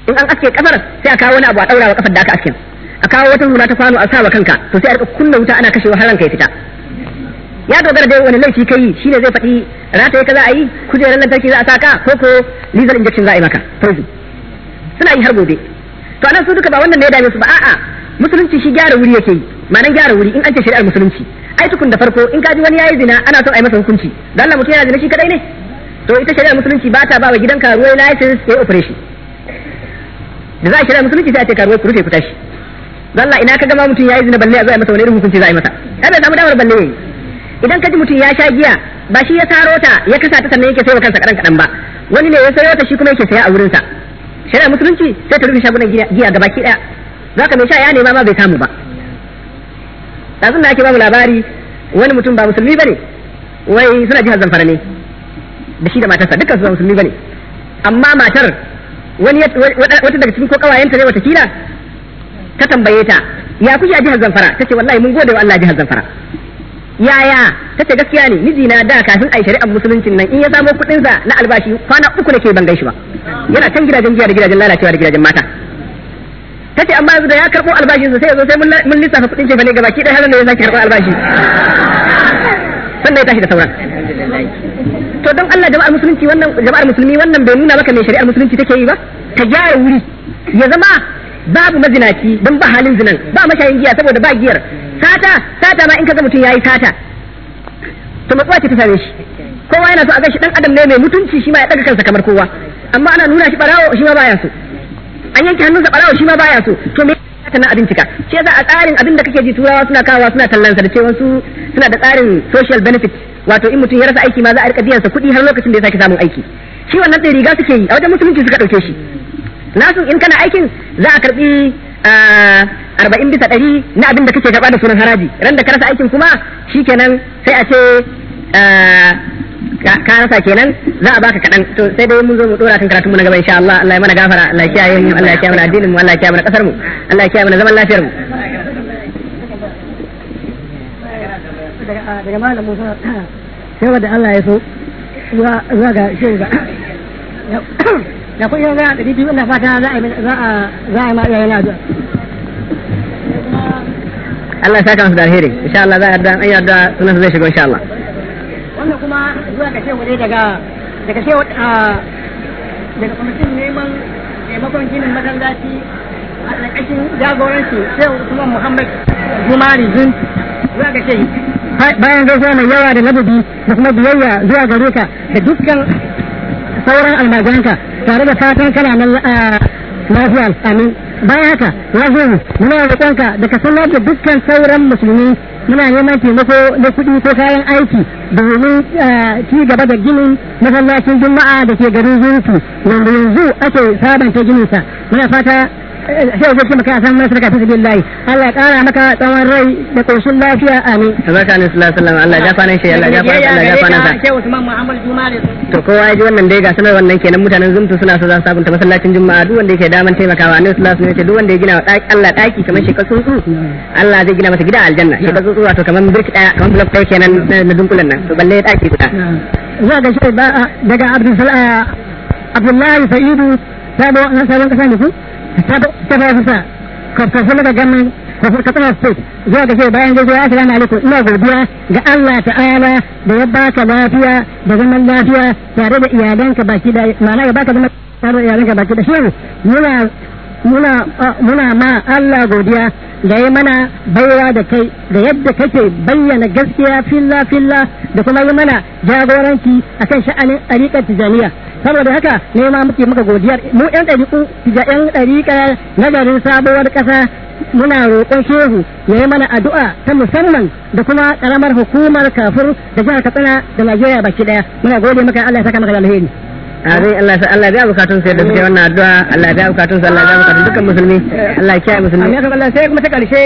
in an aske kafar sai a kawo wani abu a daura wa kafar da aka aske a kawo wata hula ta kwano a sa wa kanka to sai a rika kunna wuta ana kashewa har ranka ya fita ya dogara da wani laifi kai shine zai faɗi rataye ka za a yi kujerar lantarki za a saka ko ko lethal injection za a yi maka poison suna yi har gobe to anan su duka ba wannan ne ya dame su ba a'a musulunci shi gyara wuri yake yi ma'anar gyara wuri in an ce shari'ar musulunci ai tukun da farko in ka ji wani yayi zina ana son a yi masa hukunci dan Allah mutum yana zina shi kadai ne to ita shari'ar musulunci ba ta ba wa gidan karuwai license ya yi operation da za a shari'ar musulunci sai a ce karuwai ku rufe ku tashi dan Allah ina ka gama mutum yayi zina balle a zo a yi masa wani irin hukunci za a yi masa ai bai samu damar balle yayi idan ka ji mutum ya sha giya ba shi ya taro ta ya kasa ta sannan yake sayo kansa kadan kadan ba wani ne ya sayo ta shi kuma yake saya a wurinsa shari'ar musulunci sai ta rufe shagunan giya gabaki daya zaka mai sha ya nema ma bai samu ba ɗazun da ake bamu labari wani mutum ba musulmi bane wai suna jihar zamfara ne da shi da matarsa dukkan su ba musulmi bane amma matar wani wata daga cikin ko kawayenta ne watakila ta tambaye ta ya kuke a jihar zamfara ta ce wallahi mun gode wa Allah jihar zamfara yaya ta ce gaskiya ne mijina da kafin a yi shari'ar musuluncin nan in ya samo kuɗinsa na albashi kwana uku nake ban gaishe ba yana can gidajen jiya da gidajen lalacewa da gidajen mata ta ce amma yanzu da ya karɓo albashinsa sai ya zo sai mun lissafa kuɗin ce bane gabaki ɗaya har da ya sake karɓo albashi sannan ya tashi da sauran to don Allah jama'ar musulunci wannan jama'ar musulmi wannan bai nuna maka mai shari'ar musulunci take yi ba ta gyara wuri ya zama babu mazinaci don ba halin zinan ba mashayin giya saboda ba giyar sata sata ma in kaga mutum yayi sata to matsuwa ce ta same shi kowa yana so a ga shi dan adam ne mai mutunci shi ma ya daga kansa kamar kowa amma ana nuna shi barawo shi ma baya so an yanke hannunsa barawa shi ma baya so to me ta na abin cika shi yasa a tsarin abin da kake ji turawa suna kawowa suna tallansa da cewa su suna da tsarin social benefit wato in mutum ya rasa aiki ma za a rika biyan sa kuɗi har lokacin da ya sake samun aiki shi wannan ɗin riga suke yi a wajen musulunci suka ɗauke shi nasu in kana aikin za a karɓi arba'in bisa ɗari na abin da kake karɓa da sunan haraji ran da ka rasa aikin kuma shikenan sai a ce ka rasa kenan za a baka kaɗan to sai dai mun zo mu dora kan karatu mu na gaba insha Allah Allah ya mana gafara Allah ya kiyaye mu Allah ya kiyaye mana addinin mu Allah ya kiyaye mana kasar mu Allah ya kiyaye mana zaman lafiyar mu daga malam Musa sai wanda Allah ya so zuwa ga shehu ga da kun yi ga ɗari biyu ina fata za a za a za a ma iyayen addu'a Allah ya saka musu da alheri insha Allah za a yarda an yarda sunan zai shigo insha Allah wannan kuma zuwa ga shehu ne daga daga shehu a daga kwamitin neman taimakon ginin masallaci a ƙarƙashin jagoranci shehu Usman Muhammad Jumari Zun zuwa ga shehu bayan gaisuwa mai yawa da ladabi da kuma biyayya zuwa gare ka da dukkan sauran almajiranka tare da fatan kana nan lafiya amin bayan haka ya zo muna roƙonka da ka sanar da dukkan sauran musulmi muna neman taimako na kuɗi ko kayan aiki domin ci gaba da ginin masallacin juma'a da ke garin zurfi wanda yanzu ake sabanta gininsa muna fata sai zai ce maka san mai sadaka fi sabilillah Allah ya kara maka tsawon rai da koshin lafiya amin tabaraka ne sallallahu alaihi wasallam Allah ya gafa shi Allah ya gafa Allah ya gafa sa Shehu Usman Muhammad Jumare to kowa ya ji wannan dai ga sanar wannan kenan mutanen zumtu suna so za su sabunta masallacin juma'a duk wanda yake daman taimakawa annabi sallallahu alaihi wasallam duk wanda ya gina wa Allah daki kamar shi tsuntsu Allah zai gina masa gida aljanna shi tsuntsu wato kamar brick daya kamar block daya kenan na dunkulen nan to balle daki guda zuwa ga shi daga Abdul Abdullahi Sa'idu sabo na sabon kasa ne ku ta fara sa kafin daga gamin katsina state zuwa ga bayan gaisuwa assalamu alaikum ina godiya ga Allah ta'ala da ya baka lafiya da zaman lafiya tare da iyalanka baki da ma'ana ya baka zaman tare da iyalanka baki da shehu muna muna muna ma Allah godiya da ya mana baiwa da kai da yadda kake bayyana gaskiya filla filla da kuma yi mana jagoranci akan sha'anin ɗariƙar tijaniya saboda haka ne ma muke maka godiyar mu yan ɗariƙu yan ɗariƙa na garin sabuwar ƙasa muna roƙon shehu ya yi mana addu'a ta musamman da kuma ƙaramar hukumar kafur da jihar katsina da najeriya baki ɗaya muna gode maka allah ya saka maka da alheri Amin Allah Allah ya biya bukatun sai da suke wannan addu'a Allah ya biya bukatun su Allah ya biya bukatun dukkan musulmi Allah ya kiyaye musulmi amin Allah sai kuma ta karshe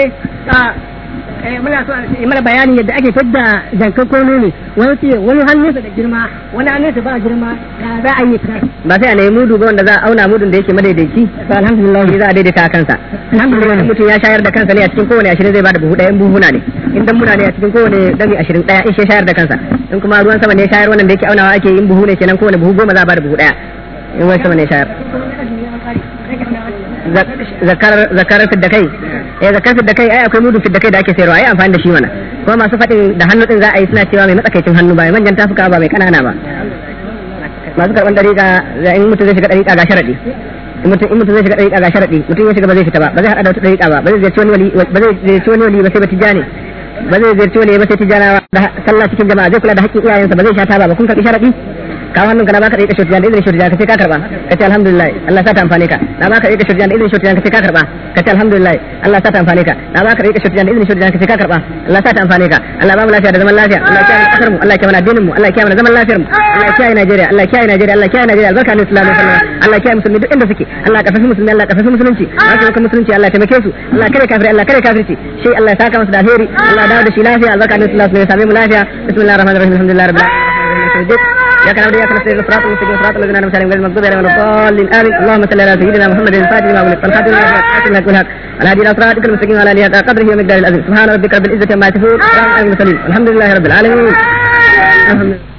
muna so a mana bayani yadda ake fidda jankan kono ne wani ce wani hannunsa da girma wani hannunsa ba girma ya za a yi fitar ba sai a nemi mudu ba wanda za a auna mudun da yake madaidaici to alhamdulillah shi za a daidaita a kansa alhamdulillah mutum ya shayar da kansa ne a cikin kowane ashirin zai bada buhu ɗaya in buhuna ne in dan muna ne a cikin kowane dami ashirin ɗaya in shi shayar da kansa in kuma ruwan sama ne shayar wannan da yake aunawa ake yin buhu ne kenan kowane buhu goma za a bada buhu ɗaya in ruwan sama ne shayar zakar zakar fidda kai eh zakar fidda kai ai akwai mudu fidda kai da ake sayarwa ai amfani da shi mana kuma masu faɗin da hannu din za a yi suna cewa mai matsakaicin hannu ba mai manjan tafuka ba mai kanana ba masu karɓar dariƙa in mutum zai shiga dariƙa ga sharaɗi in mutum in mutum zai shiga dariƙa ga sharaɗi mutum ya shiga ba zai fita ba ba zai haɗa da wata dariƙa ba ba zai ziyarci wani wali ba zai ziyarci wani wali ba sai ba tijani ba zai ziyarci wani ba sai tijanawa da sallah cikin jama'a zai kula da haƙƙin iyayensa ba zai sha taba ba kun karɓi sharaɗi kawo hannunka na baka da ita shirjan da izinin shirjan ka sai ka karba ka ce alhamdulillah Allah sa ta amfane ka na baka da ita shirjan da izinin shirjan ka sai ka karba ka ce alhamdulillah Allah sa ta amfane ka na baka da ita shirjan da izinin shirjan ka sai ka karba Allah sa ta amfane ka Allah ba mu lafiya da zaman lafiya Allah ya kiyaye kasar mu Allah ya kiyaye addinin mu Allah ya kiyaye zaman lafiyar mu Allah ya kiyaye Najeriya Allah ya kiyaye Najeriya Allah ya kiyaye Najeriya albarka ne sallallahu alaihi wasallam Allah ya kiyaye musulmi duk inda suke Allah ya kafafi musulmi Allah ya kafafi musulunci Allah ya musulunci Allah ya taimake su Allah ya kare kafiri Allah ya kare kafirci shi Allah ya saka masa da alheri Allah ya dawo da shi lafiya albarka ne sallallahu alaihi wasallam ya same mu lafiya bismillahir rahmanir rahim alhamdulillahi rabbil alamin إياك نعبد وإياك نستعين صراط المستقيم صراط الذين أنعمت عليهم غير المغضوب عليهم ولا الضالين آمين اللهم صل على سيدنا محمد الفاتح لما أغلق والخاتم لما سبق ناصر الحق والحق على هدي صراطك المستقيم وعلى آله حق قدره ومقداره العظيم سبحان ربك رب العزة عما يصفون وسلام على المرسلين والحمد لله رب العالمين الحمد لله